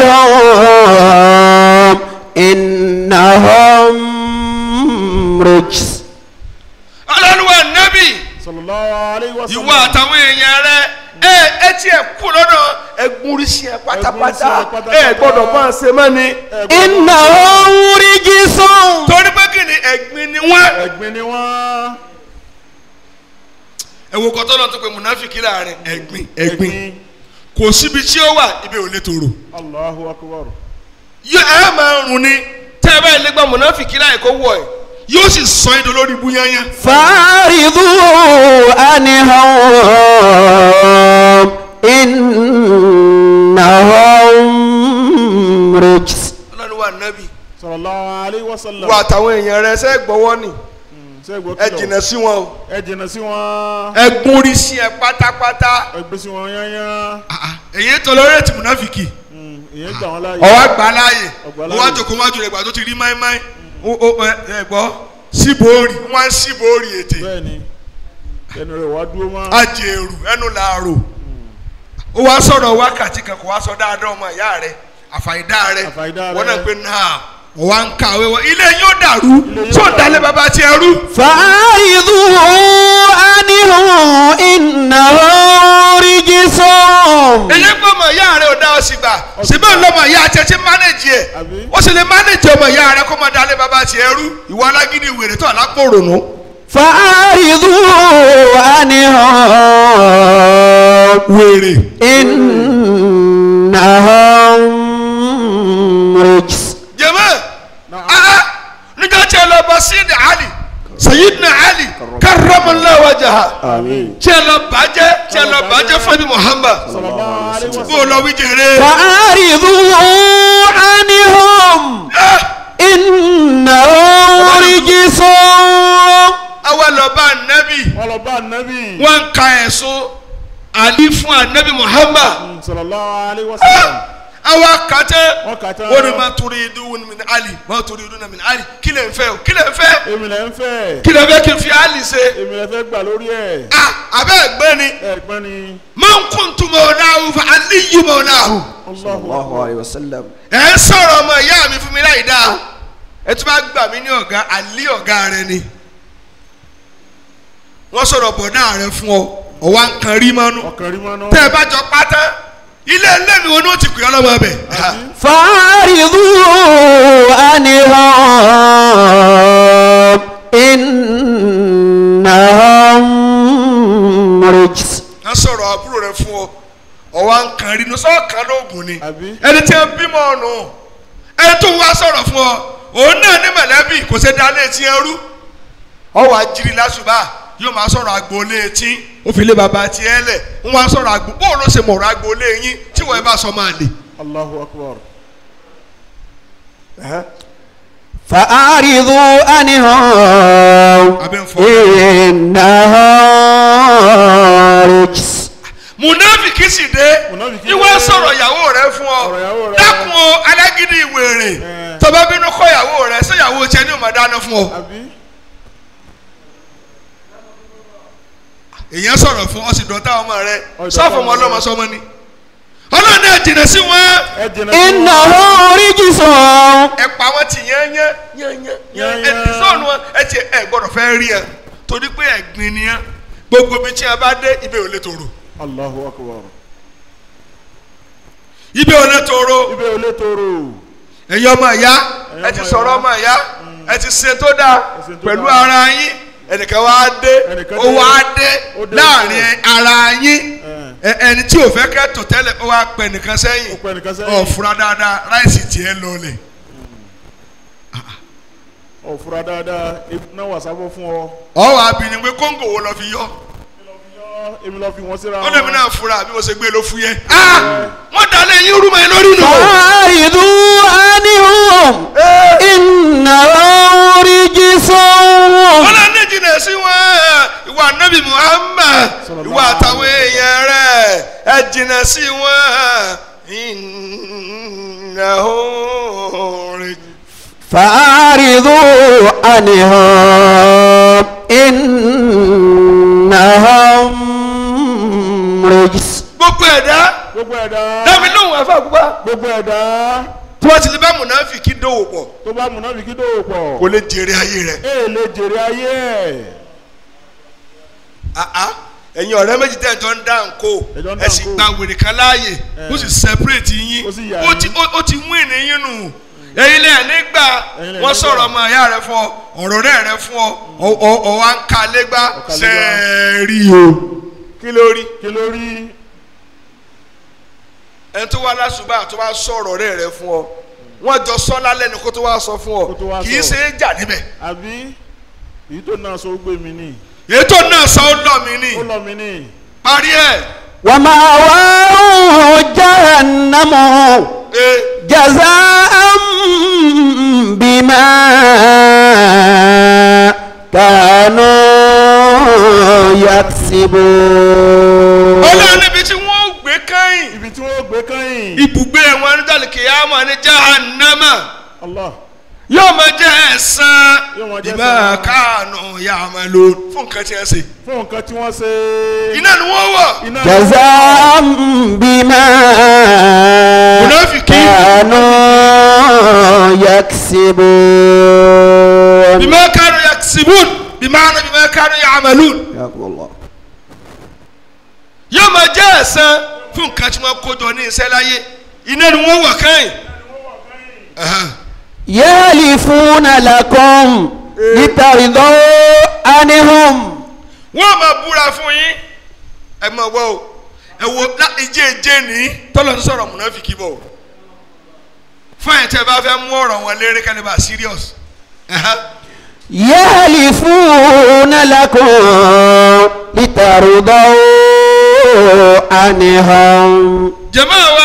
Speaker 1: عنهم إنهم رجس
Speaker 2: ọlọ́run wa nábì
Speaker 3: sallallahu alaihi wasallam.
Speaker 2: ìwọ àtàwọn èèyàn rẹ ẹ ẹ tiẹ̀ kú lọ́dọ̀ ẹgbùnrísí ẹ pátápátá
Speaker 3: Ẹgbùnrísí ẹ pátápátá.
Speaker 2: ẹ gbọ́dọ̀ bá ń ṣe mọ́ ni
Speaker 1: إنهم رجس
Speaker 2: torí pé kí ni ẹ̀gbin ni wọ́n.
Speaker 3: ẹ̀gbin ni wọ́n.
Speaker 2: ẹ wo kọ́tọ́ náà tó pe munafiki láàrin ẹ̀gbin ẹ̀gbin kò síbi tí ó wà ibi ò lè tòrò
Speaker 3: Allahu akbar.
Speaker 2: yóò ẹ máa rùn ni tẹ́ ẹ bá ilé gba munafiki láì kó wọ̀ ẹ́ yóò sì sọ ẹ́ dolórí búyányá
Speaker 1: فأعرضوا عنهم إنهم رجس
Speaker 2: ọlọ́run wà nábì
Speaker 3: sallallahu alaihi wasallam.
Speaker 2: wọ àtàwọn èèyàn rẹ ṣe gbọ́wọ́ ni
Speaker 3: ṣé gbọ́
Speaker 2: ẹ
Speaker 3: kìlọ̀?
Speaker 2: jìnà sí wọn o
Speaker 3: ẹ jìnà sí wọn.
Speaker 2: ẹ gúnrí sí ẹ pátápátá
Speaker 3: ẹ gbé sí wọn yányán.
Speaker 2: Ah, ah, èyí tọ́lọ́rẹ́tì munafiki
Speaker 3: Mm, ìyẹn gbà wọn láàyè.
Speaker 2: ọwọ́ àgbà láàyè
Speaker 3: Ọgbà
Speaker 2: ọwọ́
Speaker 3: láàyè.
Speaker 2: àjòkó wájú rẹ̀ gbà tó ti rí máìmáì ó ó ẹ ẹ gbọ́ síbòórì wọ́n á síbòórì ètè
Speaker 3: bẹ́ẹ̀ni ẹnu rẹ̀ wá dúró mọ́.
Speaker 2: ajẹ́rù ẹnu làárò ó wá sọ̀rọ̀ wákàtí kan kò wá sọ dáadáa ọmọ ìyá rẹ̀ àfàìdá rẹ̀
Speaker 3: Àfàìdá
Speaker 2: wọ́n
Speaker 3: rẹ̀.
Speaker 2: náà pé náà wọ́n wá ń kàwé wọn ilé yóò dàrú
Speaker 3: yóò
Speaker 2: tó
Speaker 3: dàrú.
Speaker 2: dalẹ̀ bàbá tiẹ̀ rú.
Speaker 1: فأعرضوا عنهم إنهم رجس
Speaker 2: èyí pé ọmọ ìyá rẹ̀ ò dá ọ sí gbà síbẹ̀ lọ́mọ ìyá tiẹ̀ ti mánéjì ẹ̀
Speaker 3: Àbí?
Speaker 2: ó sì lè mánéjì ọmọ ìyá rẹ̀ kó mọ dalẹ̀ bàbá tiẹ̀ rú ìwọ alágídí wèrè tó àlápò rònú.
Speaker 1: فأعرضوا عنهم
Speaker 2: wèrè
Speaker 1: إنهم رجس
Speaker 2: jẹ́mọ́
Speaker 3: Na'am.
Speaker 2: ah níjọ́ tí ẹ lọ bá sídìí ali sayidina ali karramallahu wajha
Speaker 3: àmín.
Speaker 2: tí ẹ lọ bàjẹ́ tí ẹ lọ bàjẹ́ fún mi muhammad
Speaker 3: sallallahu alaihi
Speaker 2: bó o
Speaker 3: wasallam.
Speaker 2: lọ wí jèrè.
Speaker 1: فأعرضوا عنهم
Speaker 2: Ah,
Speaker 1: إنهم رجس
Speaker 2: àwa lọ bá anabi
Speaker 3: wọ́n lọ bá anabi.
Speaker 2: wọ́n ń ka ẹ̀sùn ali fún anabi muhammad
Speaker 3: Mm, sallallahu alaihi wasallam.
Speaker 2: àwa kàtẹ́
Speaker 3: wọ́n kà tán.
Speaker 2: wọ́n ní ma torí idú wọn min ali ma torí idú min ali kí lè ń fẹ́ o kí lè ń fẹ́
Speaker 3: èmi lẹ ń fẹ́.
Speaker 2: kí lè fẹ́ kí n fi ali ṣe.
Speaker 3: èmi lẹ fẹ́ gbà lórí ẹ̀.
Speaker 2: ah abẹ́ ẹ̀gbẹ́ ni
Speaker 3: ẹ̀gbọ́n ni.
Speaker 2: man kuntu mawlahu fa aliyu mawlahu.
Speaker 3: Allahu akbar.
Speaker 1: عليه وسلم
Speaker 2: ẹ̀ ń sọ̀rọ̀ ọmọ ìyá mi fún mi láì dáa ẹ tún bá gbà mí ní ọ̀gá àlí ọ̀gá rẹ ni wọ́n sọ̀rọ̀ bọ̀dá rẹ fún ọ ọ̀wá nǹkan rí mọ́nú
Speaker 3: ọkàn rí mọ́nú.
Speaker 2: tẹ́ ẹ bá jọ pátá ilé ilé mi wo ni ó ti pè ọ́ lọ́wọ́ ẹbẹ̀
Speaker 1: فأعرضوا عنهم إنهم رجس
Speaker 2: wọ́n sọ̀rọ̀ àbúrò rẹ fún ọ ọ̀wá nǹkan rí nu sọ́ọ̀kan lóògùn ni
Speaker 3: Àbí?
Speaker 2: ẹni tí ẹ bímọ ọ̀nù ẹni tó wá sọ̀rọ̀ fún ọ òun náà ní mọ̀lẹ́bí kò ṣe dá létí ẹrú ọwọ́ àjírí lásùbà yóò máa sọ̀rọ̀ agboolé etí ó fi lé baba tiẹ̀ lẹ̀ ń wá sọ̀rọ̀ agbo bóun ló ṣe mọ̀rọ̀ agboolé yín tí wọ́n ẹ bá sọ máa lè.
Speaker 3: Allahu akbar.
Speaker 1: فأعرضوا عنهم
Speaker 2: Abẹ́ ń fọ́.
Speaker 1: إنهم رجس
Speaker 2: munafiki sì dé
Speaker 3: Munafiki
Speaker 2: ìwọ
Speaker 3: dé.
Speaker 2: sọ̀rọ̀ ìyàwó rẹ fún ọ
Speaker 3: Ọ̀rọ̀ ìyàwó rẹ.
Speaker 2: dákun o alágídí ìwèrè
Speaker 3: Eh.
Speaker 2: tó bá bínú kọ́ ìyàwó rẹ ṣé ìyàwó tiẹ̀ ní ò máa dáná fún ọ.
Speaker 3: àbí.
Speaker 2: èèyàn sọ̀rọ̀ fún ọ sì dọ̀tá ọmọ rẹ
Speaker 3: Ọ̀dọ̀
Speaker 2: sọ́ọ̀fù ọmọ
Speaker 3: ọmọ rẹ.
Speaker 2: ọlọ́mọ sọmọ ni ọlọ́run náà jìnnà sí wọn
Speaker 3: ẹ jìnnà
Speaker 1: إنهم رجس
Speaker 2: ẹ pa wọn ti yẹn yẹn yẹn yẹn yẹn ẹ
Speaker 3: Yán,
Speaker 2: ti
Speaker 3: yán.
Speaker 2: sọ̀nù wọn ẹ ti ẹ gbọ́dọ̀ fẹ́ rí ẹ torí pé ẹ̀gbin ni ẹ gbogbo bí tí a bá dé ibẹ̀ ò lè tòrò
Speaker 3: Allahu akbar.
Speaker 2: ibẹ̀ ò lè tòrò
Speaker 3: ibẹ̀ ò lè tóró.
Speaker 2: ẹ̀yin ọmọ ìyá
Speaker 3: Ẹ̀yin
Speaker 2: ẹ ti
Speaker 3: ọmọ
Speaker 2: sọ̀rọ̀
Speaker 3: ìyá.
Speaker 2: ọmọ ìyá ẹ ti ṣe tó dáa
Speaker 3: ṣe tó
Speaker 2: pẹ̀lú
Speaker 3: dáa.
Speaker 2: ara yín ẹnìkan wá dé
Speaker 3: Ẹnìkan
Speaker 2: ó
Speaker 3: dé.
Speaker 2: wá dé
Speaker 3: Ó dé
Speaker 2: láàrin ara yín
Speaker 3: Ẹ.
Speaker 2: ẹ- ẹni tí ò fẹ́ kẹ́ tò tẹ́lẹ̀ ó wá pẹ nìkan sẹ́yìn
Speaker 3: Ó pẹ nìkan sẹ́yìn.
Speaker 2: ọ̀ fura dáadáa ráìsì tiẹ̀ lọlẹ̀
Speaker 3: ọ̀ fura dáadáa ebi náà wà sábọ̀ fún ọ.
Speaker 2: ọ̀ wá bí ni pé kóńgò wo lọ fi yọ
Speaker 3: èmi lọ fi wọn síra
Speaker 2: ó dẹ̀ mi náà fura bí mo ṣe gbé ló fú yẹ wọ́n dalẹ̀ yín rúmọ̀ yín lórí nù.
Speaker 1: فأعرضوا عنهم إنهم رجس
Speaker 2: ọlọ́run ní jìnnà sí wọn ìwà nabi muhammad
Speaker 3: Sallallahu
Speaker 2: ìwà àtàwọn èèyàn rẹ̀ ẹ jìnnà sí wọn ìnáwó rẹ̀.
Speaker 1: فأعرضوا عنهم إنهم رجس
Speaker 2: gbogbo ẹ̀dá
Speaker 3: gbogbo ẹ̀dá
Speaker 2: dábì lóhùn afa gbogbo
Speaker 3: gbogbo ẹ̀dá
Speaker 2: tí wọ́n ti lè bá mùnàfíkì dòwò pọ̀
Speaker 3: tó bá múnáfíkí dòwò pọ̀
Speaker 2: kò lè jèrè ayé rẹ̀.
Speaker 3: ẹ lè jèrè ayé ẹ̀
Speaker 2: àá ẹ̀yin ọ̀rẹ́ méjì tẹ̀ jọ ń dá nǹkó
Speaker 3: Ẹjọ́ ń dá
Speaker 2: ẹ sì
Speaker 3: nǹkó.
Speaker 2: gba wèrè kan láàyè ó sì separate yín
Speaker 3: Ó sì yà
Speaker 2: ó ti ó ó ti win yín nù ẹ̀yin lẹ́yìn nígbà
Speaker 3: Ẹ̀yin lẹ
Speaker 2: wọ́n
Speaker 3: nígbà.
Speaker 2: sọ̀rọ̀ ọmọ ìyá rẹ fún ọ ọ̀rọ̀ rẹ̀ rẹ fún ọ ọ- ọ ọ wa ń ka lẹ́gbà
Speaker 3: Ó ka lẹ́gbà.
Speaker 2: sẹ́ẹ̀rì o kí ló rí
Speaker 3: kí ló rí
Speaker 2: ẹni tó wá lásùbà tó wá sọ̀rọ̀ rẹ̀ rẹ fún ọ wọ́n jọ sọ lálẹ́ ni kó tó wá sọ fún ọ
Speaker 3: Kó tó wá
Speaker 2: kì í
Speaker 3: sọ.
Speaker 2: ṣe é jà níbẹ̀
Speaker 3: àbí èyí tó náà sọ ó gbé mi ní
Speaker 2: ètò náà sọ ó lọ mí ní
Speaker 3: ó lọ mi ní
Speaker 2: parí ẹ̀
Speaker 1: ومأواه جهنم
Speaker 2: ẹ̀
Speaker 1: جزاء بما كانوا يكسبون
Speaker 2: ọlọ́run níbi tí wọ́n gbé kẹ́yìn
Speaker 3: ibi tí wọ́n gbé kẹ́yìn
Speaker 2: ibùgbé wọn ní dàlí kìyàmọ̀ ní jahannama
Speaker 3: Allah
Speaker 2: yóò máa jẹ́ ẹ̀san
Speaker 3: Yóò máa jẹ́
Speaker 2: ìmọ̀
Speaker 3: ẹ̀san.
Speaker 2: káànù ya'malu fún nǹkan tí wọ́n ṣe.
Speaker 3: fún nǹkan tí wọ́n ṣe
Speaker 2: iná ni wọ́n wọ̀
Speaker 3: iná
Speaker 1: جزاء بما
Speaker 2: Munafiki.
Speaker 1: كانوا يكسبون
Speaker 2: bima kanu yaksibun bima'ana bima kanu ya'malun
Speaker 1: حياكم الله
Speaker 2: yóò máa jẹ́ ẹ̀san fún nǹkan tí wọ́n kó jọ ní iṣẹ́ láyé iná ni wọ́n wọ̀ kẹ́yìn. Ẹ̀hán.
Speaker 1: يحلفون لكم لترضوا عنهم
Speaker 2: wọ́n máa búra fún yín ẹ máa wọ́ o ẹ wo lá- ìjẹ́ ìjẹ́ ní tọ́lọ̀ ń sọ̀rọ̀ múnáfìkì bọ̀ fáyìn tẹ́ ẹ bá fẹ́ mú ọ̀rọ̀ wọn léré kálí bá serious Ẹ̀hán.
Speaker 1: يحلفون لكم لترضوا عنهم
Speaker 2: jẹ̀mọ́ wa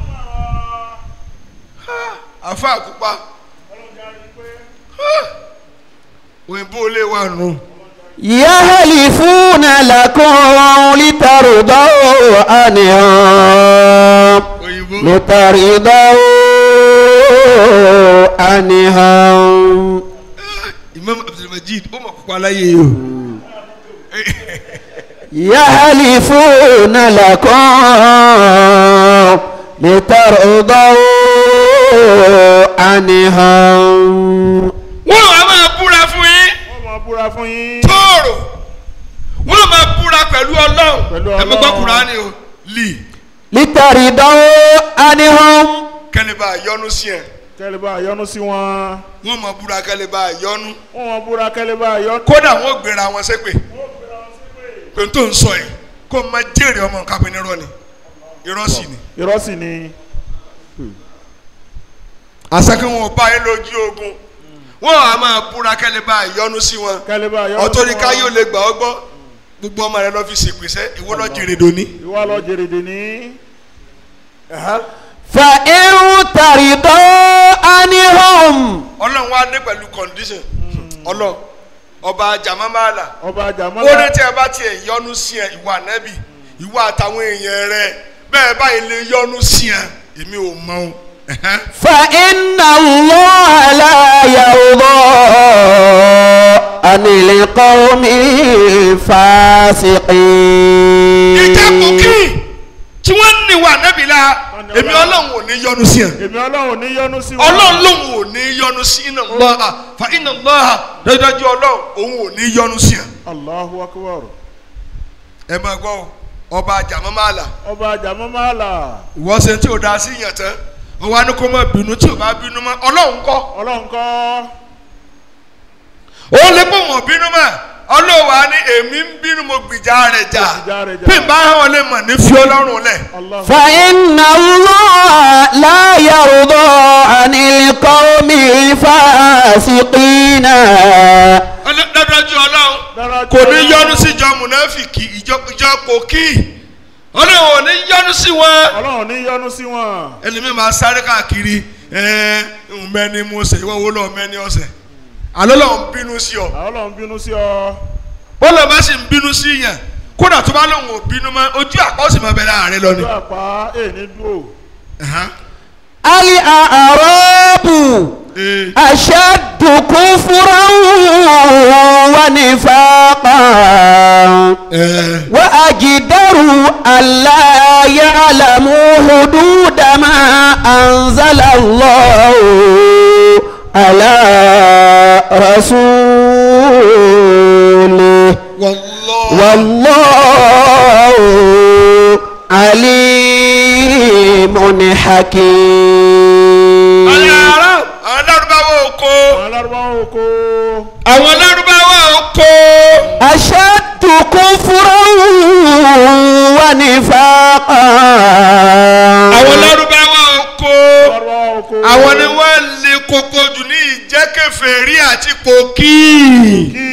Speaker 2: àfa àkúpa òyìnbó lè wà nù
Speaker 1: يحلفون لكم لترضوا عنهم
Speaker 2: òyìnbó
Speaker 1: لترضوا عنهم
Speaker 2: Imam Abdulmajid ó mọ̀ kópa láyé yìí o
Speaker 1: يحلفون لكم لترضوا عنهم
Speaker 2: wọ́n wá máa búra fún yín
Speaker 3: wọ́n máa búra fún yín.
Speaker 2: tóòrò wọ́n máa búra pẹ̀lú ọlọ́run
Speaker 3: Pẹ̀lú
Speaker 2: ẹ mọ̀ gbọ́
Speaker 3: Ọlọ́run.
Speaker 2: kúránì o lì
Speaker 1: لترضوا عنهم
Speaker 2: kẹ́lẹ́ bá yọnu sí ẹ
Speaker 3: kẹ́lẹ́ bá yọnu sí wọn.
Speaker 2: wọ́n máa búra kẹ́lẹ́ bá yọnu
Speaker 3: wọ́n máa búra kẹ́lẹ́ bá yọnu.
Speaker 2: kódà wọ́n gbéra wọn ṣépè pé n tó ń sọ yìí kó o máa jèrè ọmọ nǹkan pé nírọ́ ni irọ́ sì ni.
Speaker 3: irọ́ sì ni.
Speaker 2: àṣàkí wọn ò bá yín lójú ogun wọn á máa búra kẹ́lẹ́ bá yọnu sí wọn
Speaker 3: kẹ́lẹ́ bá yọnu sí wọn.
Speaker 2: ọ̀tọ́ni ká yóò lè gbà ọ́ gbọ́ gbogbo ọmọ rẹ lọ́ fi ṣèpèsè ìwọ lọ́ jèrè dòní.
Speaker 3: ìwà lọ jèrèdè ní.
Speaker 1: فإن ترضوا عنهم
Speaker 2: ọlọ́run wá dé pẹ̀lú condition ọlọ́run ọba jamamala
Speaker 3: ọba
Speaker 2: ó ní
Speaker 3: àjàmọ́lá.
Speaker 2: tí ẹ bá tiẹ̀ yọnu sí ẹ ìwà nẹ́bì ìwà àtàwọn èèyàn rẹ bẹ́ẹ̀ báyìí lè yọnu sí ẹ èmi ò mọ o. ẹ̀hẹ́n.
Speaker 1: فإن الله لا يرضى عن القوم الفاسقين
Speaker 2: ìjẹ́kù kí tí wọ́n ní ìwà nẹ́bì la èmi ọlọ́run ò ní yọnu sí ẹ
Speaker 3: èmi ọlọ́run ní yọnu sí wọn.
Speaker 2: ọlọ́run lòun ò ní yọnu sí iná lọ́ha fa iná lọ́ha dájúdájú ọlọ́run òun ò ní yọnu sí ẹ.
Speaker 3: Allahu akbar.
Speaker 2: ẹ máa gbọ́ o, ọba jamamala
Speaker 3: ọba àjàmọ́lá.
Speaker 2: ìwọ ṣe tí o da sí yàn tán wọn wá ní kó má bínú tí o bá bínú mọ́ ọlọ́run kọ́
Speaker 3: ọlọ́run kọ́.
Speaker 2: ó lè pọ̀ wọ́n bínú mọ́ ọlọ́run wa ní èmi ń bínú mo gbìjà rẹ̀ jà
Speaker 3: gbìjà rẹ̀ jà.
Speaker 2: bí n bá hàn ọ́ lè mọ̀ ní fi ọlọ́run lẹ̀
Speaker 3: Allahu
Speaker 1: فإن الله لا يرضى عن القوم الفاسقين
Speaker 2: Ọlọ́- dájúdájú ọlọ́run
Speaker 3: dára
Speaker 2: kò ní yọnu sí ìjọ mùnáfìkì ìjọ ìjọ kòkí ọlọ́run ò ní yọnu sí wọn
Speaker 3: ọlọ́run ní yọnu sí wọn.
Speaker 2: ẹlẹ́mi máa sáré káàkiri ẹ̀ẹ́n mẹ́ni mo ṣe ìwọ wo lọ mẹ́ni ọ̀sẹ̀ àlọ́ lọ́n bínú sí ọ
Speaker 3: àwọn ọlọ́run bínú sí ọ.
Speaker 2: bọ́lá bá sì ń bínú sí yàn kódà tó bá lóun ò bínú mọ́ ojú àpá ó sì máa bẹ̀rẹ̀ ààrẹ lọ ni.
Speaker 3: ojú àpá èèní dúró.
Speaker 2: Ẹ̀hán.
Speaker 1: الأعراب
Speaker 2: Ee.
Speaker 1: أشد كفرا ونفاقا
Speaker 2: Ẹ̀ẹ́.
Speaker 1: وأجدر ألا يعلموا حدود ما أنزل الله على رسوله
Speaker 2: Wallah.
Speaker 1: والله عليم حكيم
Speaker 2: Àyàrá àwọn lárúbáwá oko
Speaker 3: àwọn alárúbáwá oko.
Speaker 2: àwọn lárúbáwá oko
Speaker 1: أشد كفرا ونفاقا
Speaker 2: àwọn lárúbáwá oko
Speaker 3: alárúbáwá oko.
Speaker 2: àwọn ni wọ́n lè koko jù ní ìjẹ́kẹfẹ̀rí àti pòkì.
Speaker 3: kí.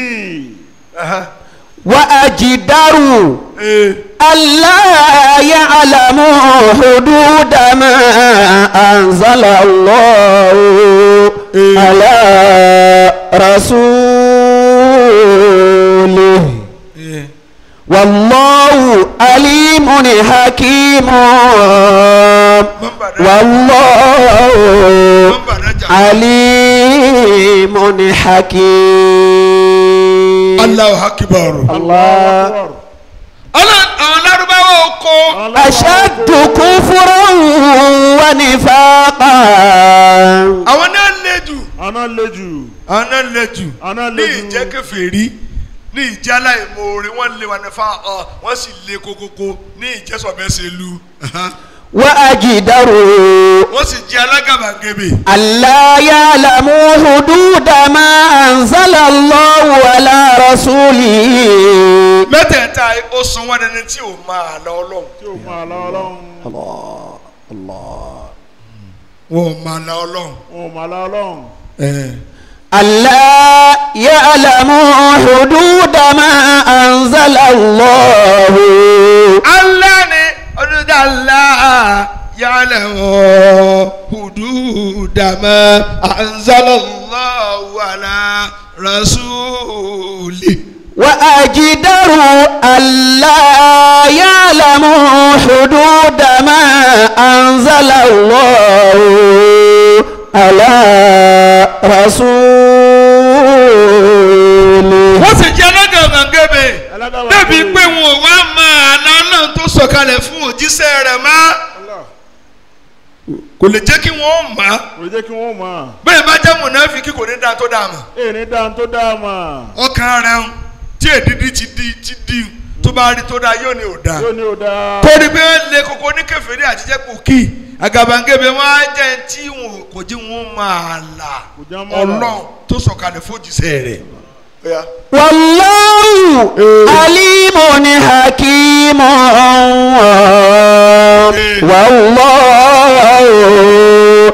Speaker 1: وأجدر
Speaker 2: Ee.
Speaker 1: ألا يعلموا حدود ما أنزل الله على رسوله
Speaker 2: Ee.
Speaker 1: والله عليم حكيم والله
Speaker 2: nọ́mbà nájà.
Speaker 1: عليم حكيم
Speaker 2: Allahu akbar.
Speaker 1: الله
Speaker 2: Ọlọ́run àwọn lárúbáwá oko
Speaker 1: أشد كفرا ونفاقا
Speaker 2: àwọn náà lè jù
Speaker 3: àná le jù.
Speaker 2: àwọn náà lè jù
Speaker 3: àná
Speaker 2: ní
Speaker 3: le jù.
Speaker 2: ìjẹ́kẹfẹ̀rí ní ìjálá ìmoore wọ́n lé wa nífa ọ wọ́n sì lé kokoko ní ìjẹ́sọ̀bẹ́sẹ̀lú
Speaker 1: وأجدر
Speaker 2: wọ́n sì jẹ́ alágàbàgebè.
Speaker 1: ألا يعلموا حدود ما أنزل الله على رسوله
Speaker 2: mẹ́tẹ̀ẹ̀ta ó san wọ́n dẹni tí ò máa lọ ọlọ́run
Speaker 3: tí o máa lọ ọlọ́run.
Speaker 1: الله الله
Speaker 2: wọn ò máa lọ ọlọ́run.
Speaker 3: wọn ò máa lọ ọlọ́run.
Speaker 1: ألا يعلموا حدود ما أنزل الله
Speaker 2: Allah ni ọdún Allah yálẹ̀ wọ̀ hududama anzalallahu ala rasuli.
Speaker 1: وأجدر ألا يعلموا حدود ما أنزل الله على رسوله
Speaker 2: wọ́n sì jẹ́ alágàbàgebè
Speaker 3: alágàbà
Speaker 2: débi
Speaker 3: kò-
Speaker 2: pé wọn ò wá máa lọ́nà tó sọ̀kalẹ̀ fún òjíṣẹ́ rẹ̀ mọ́.
Speaker 3: Allah.
Speaker 2: kò lè jẹ́ kí wọ́n mọ̀ á
Speaker 3: kò lè jẹ́ kí wọ́n mọ̀
Speaker 2: bẹ́ẹ̀ bá jẹ́ mùnáfíkì kò ní dáa tó dáa mọ̀
Speaker 3: ẹ̀ ní dáhùn tó dáa mọ̀
Speaker 2: ọkàn rẹ̀ ń tí èdìdí ti di ti di tó bá rí tó dáa yóò ní ò dáa
Speaker 3: yóò ní o dáa
Speaker 2: torí pé lè koko ní kẹfìrí àtijọ́ kò kí àgàbàǹgebè wọn á jẹ́ tí wọn kò jí wọn máa là
Speaker 3: Kò jẹ́ máa là.
Speaker 2: ọlọ́run tó sọ̀kalẹ̀ fojìṣẹ́ rẹ̀.
Speaker 1: والله عليم حكيم والله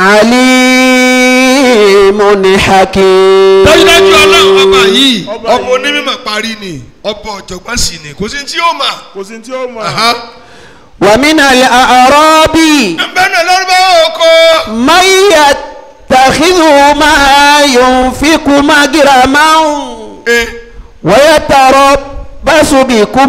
Speaker 1: عليم حكيم
Speaker 2: dájúdájú ọlọ́run ọba yìí
Speaker 3: Ọba
Speaker 2: ọba
Speaker 3: yìí.
Speaker 2: onímọ̀ parí ni ọba ọ̀jọ̀gbọ́n sì ni kò sí tí ó mà.
Speaker 3: kò sí tí ó mọ̀
Speaker 2: Aha.
Speaker 1: ومن الأعراب
Speaker 2: ẹnbẹ́ náà lọ́rùbá oko.
Speaker 1: من يتخذ ما ينفق مجرما
Speaker 2: Eh,
Speaker 1: ويتربص بكم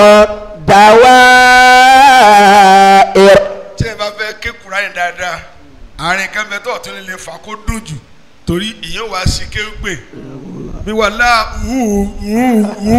Speaker 1: دوائر
Speaker 2: tí ẹ bá fẹ́ ké kura yẹn dáadáa àárín kẹfẹ tó ọ̀tún lè fà kó dùn jù torí ìyẹn wàá sí kéwgbè bí wà láà wú wú wú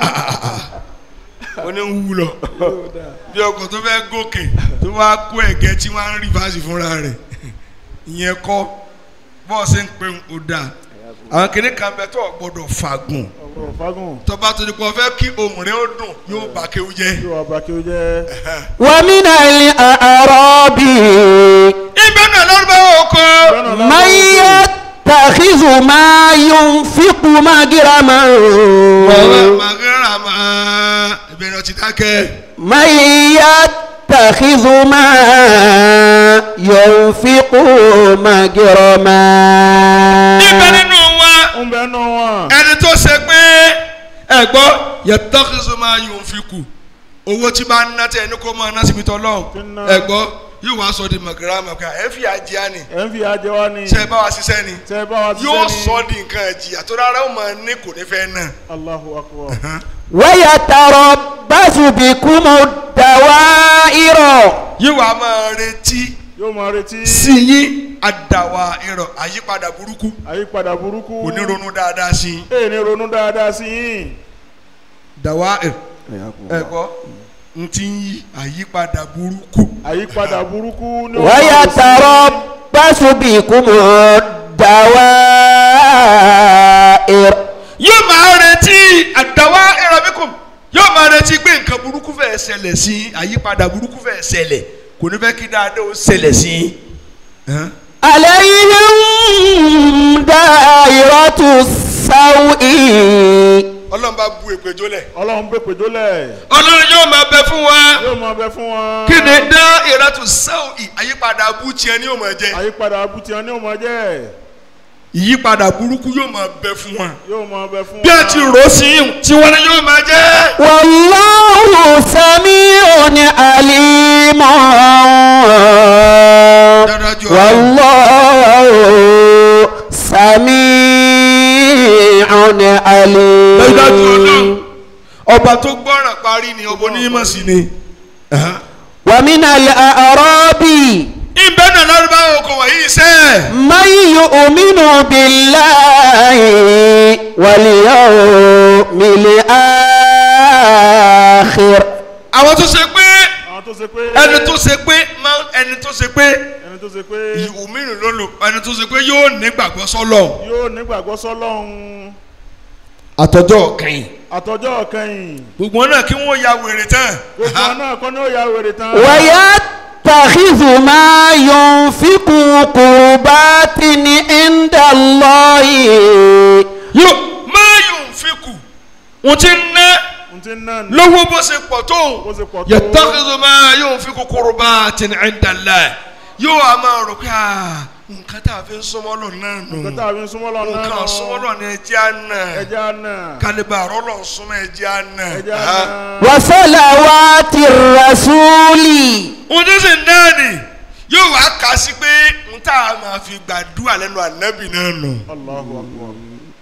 Speaker 2: ó ní wú lọ bí ọkọ̀ tó fẹ́ gòkè tó wá kó ẹ̀gẹ́ tí wọ́n á ń rí fásitì fúnra rẹ̀ ìyẹn kọ́ bọ́ọ̀sì ń pè ń kó dáa àwọn kìnnì kan bẹ tó gbọdọ̀ fagùn
Speaker 3: ọ̀rọ̀ fagun
Speaker 2: tọba tó di pọ̀ fẹ́ kí ohùn rẹ̀ ó dùn yóò bá kéwú jẹ́.
Speaker 3: yóò wá bá kí o jẹ́
Speaker 1: ومن الأعراب
Speaker 2: ibẹ̀ náà lọ́rùbá oko.
Speaker 1: من يتخذ ما ينفق مجرما
Speaker 2: Ọ̀rẹ́ màgàrà máa ìbẹ̀rẹ̀ ọtí dákẹ́.
Speaker 1: من يتخذ ما ينفق مجرما
Speaker 2: Ibẹ̀ nínú wa
Speaker 3: ń bẹ nù wọn
Speaker 2: ẹni tó ṣe pé ẹ gbọ́ yẹtọ́kìsọ máa yòó fi kù owó tí bá ń ná tẹ ẹni kó máa ná síbi tọ́lọ́
Speaker 3: Tí ń ná.
Speaker 2: ẹ gbọ́ yóò wá sọ di màgàrà màgà ẹ fi àjẹá ni
Speaker 3: ẹ̀ ń fi ajẹ́ wa ni
Speaker 2: ṣe bá wa ṣiṣẹ́ ni
Speaker 3: tẹ́ ẹ bá wa ti
Speaker 2: yóò
Speaker 3: sẹ́ni
Speaker 2: sọ di nǹkan ẹ̀jìyà tó rárá ó máa ní kò ní fẹ́ náà.
Speaker 3: Allahu akbar
Speaker 1: ويتربص بكم الدوائر
Speaker 2: yóò wá máa retí
Speaker 3: yóò máa retí
Speaker 2: sí yín àdàwà ìrọ̀ àyípadà burúkú
Speaker 3: àyípadà burúkú
Speaker 2: kò ní ronú dáadáa sí i.
Speaker 3: ẹ̀ ní ronú dáadáa sí yín
Speaker 2: dàwa ẹ̀kọ́ n ti ń yí àyípadà burúkú.
Speaker 3: àyípadà burúkú ní ó máa retí.
Speaker 1: ويتربص بكم الدوائر
Speaker 2: yóò máa retí àdàwà ìrọ̀bíkùn yóò máa retí pé nǹkan burúkú fẹ́ ṣẹlẹ̀ sí i àyípadà burúkú fẹ́ ṣẹlẹ̀ kò ní fẹ́ kí dáadáa ó ṣẹlẹ̀ sí i. Hàn?
Speaker 1: عليهم دائرة السوء
Speaker 2: ọlọ́run bá bu èpè jólẹ̀.
Speaker 3: ọlọ́run pé pèjólẹ̀
Speaker 2: ọlọ́run yóò máa bẹ fún wa.
Speaker 3: yóò máa bẹ fún wọn
Speaker 2: kí ni dá ìrẹ́tù sáwì àyípadà abú tiẹ̀ ní òmò jẹ́.
Speaker 3: àyípadà abutiyan ní ó máa jẹ́
Speaker 2: ìyípadà burúkú yóò máa bẹ fún wa.
Speaker 3: yóò máa bẹ fún
Speaker 2: bí a
Speaker 3: wọn.
Speaker 2: ti rò ó sí i tí wọ́n ní yóò máa jẹ́.
Speaker 1: والله سميع عليم
Speaker 2: dájú ọ̀rọ̀.
Speaker 1: والله سميع
Speaker 2: dájúdájú ọlọ́run
Speaker 1: عليم
Speaker 2: ọba tó gbọ́ràn parí ni ọba onímọ̀ sí ni.
Speaker 1: ومن الأعراب
Speaker 2: ìbẹ́ náà lárúbáwò kò wọ̀nyí iṣẹ́.
Speaker 1: من يؤمن بالله واليوم الآخر
Speaker 2: àwọn tó ṣe pé
Speaker 3: àwọn tó ṣe pé
Speaker 2: ẹni tó ṣe pé máa ẹni tó ṣe pé
Speaker 3: ẹni tó ṣe pé
Speaker 2: ìhùmíràn ló lò ẹni tó ṣe pé yóò nígbàgbọ́ sọ́lọ̀.
Speaker 3: yóò nígbàgbọ́ sọ́lọ́run
Speaker 2: àtọ́jọ́ kẹ́yìn.
Speaker 3: àtọjọ́ kẹyìn
Speaker 2: gbogbo náà kí wọ́n ya wèrè tán.
Speaker 3: gbogbo wọn náà kọ́ ní ó ya wèrè tán
Speaker 1: ويتخذ ما ينفق قربات عند الله
Speaker 2: yóò máa yóò fi kù wọ́n ti ń ná
Speaker 3: n ti ná ní
Speaker 2: lówó bó ṣe pọ̀ tó
Speaker 3: bó ṣe pọ̀ tó
Speaker 2: yàtọ̀kìtì máa yóò fi kú qurbatin inda Allah yóò a máa rò pé ah, nǹkan tá a fi ń súnmọ́ lọ náà nù
Speaker 3: nǹkan tá a fi ń súnmọ́ lọ náà
Speaker 2: nǹkan súnmọ́ lọ ní ẹjẹ́ àná
Speaker 3: ẹja náà
Speaker 2: kálíbà rọ́lọ̀ súnmọ́ ẹjẹ́ àná.
Speaker 3: ẹja
Speaker 2: Ah.
Speaker 3: náà
Speaker 1: وصلوات الرسول
Speaker 2: ohun tó sì ń náà nì yóò wá kà sí pé n tá a máa fi gbàdúrà lẹ́nu ànábì náà nù.
Speaker 3: Allahu akbar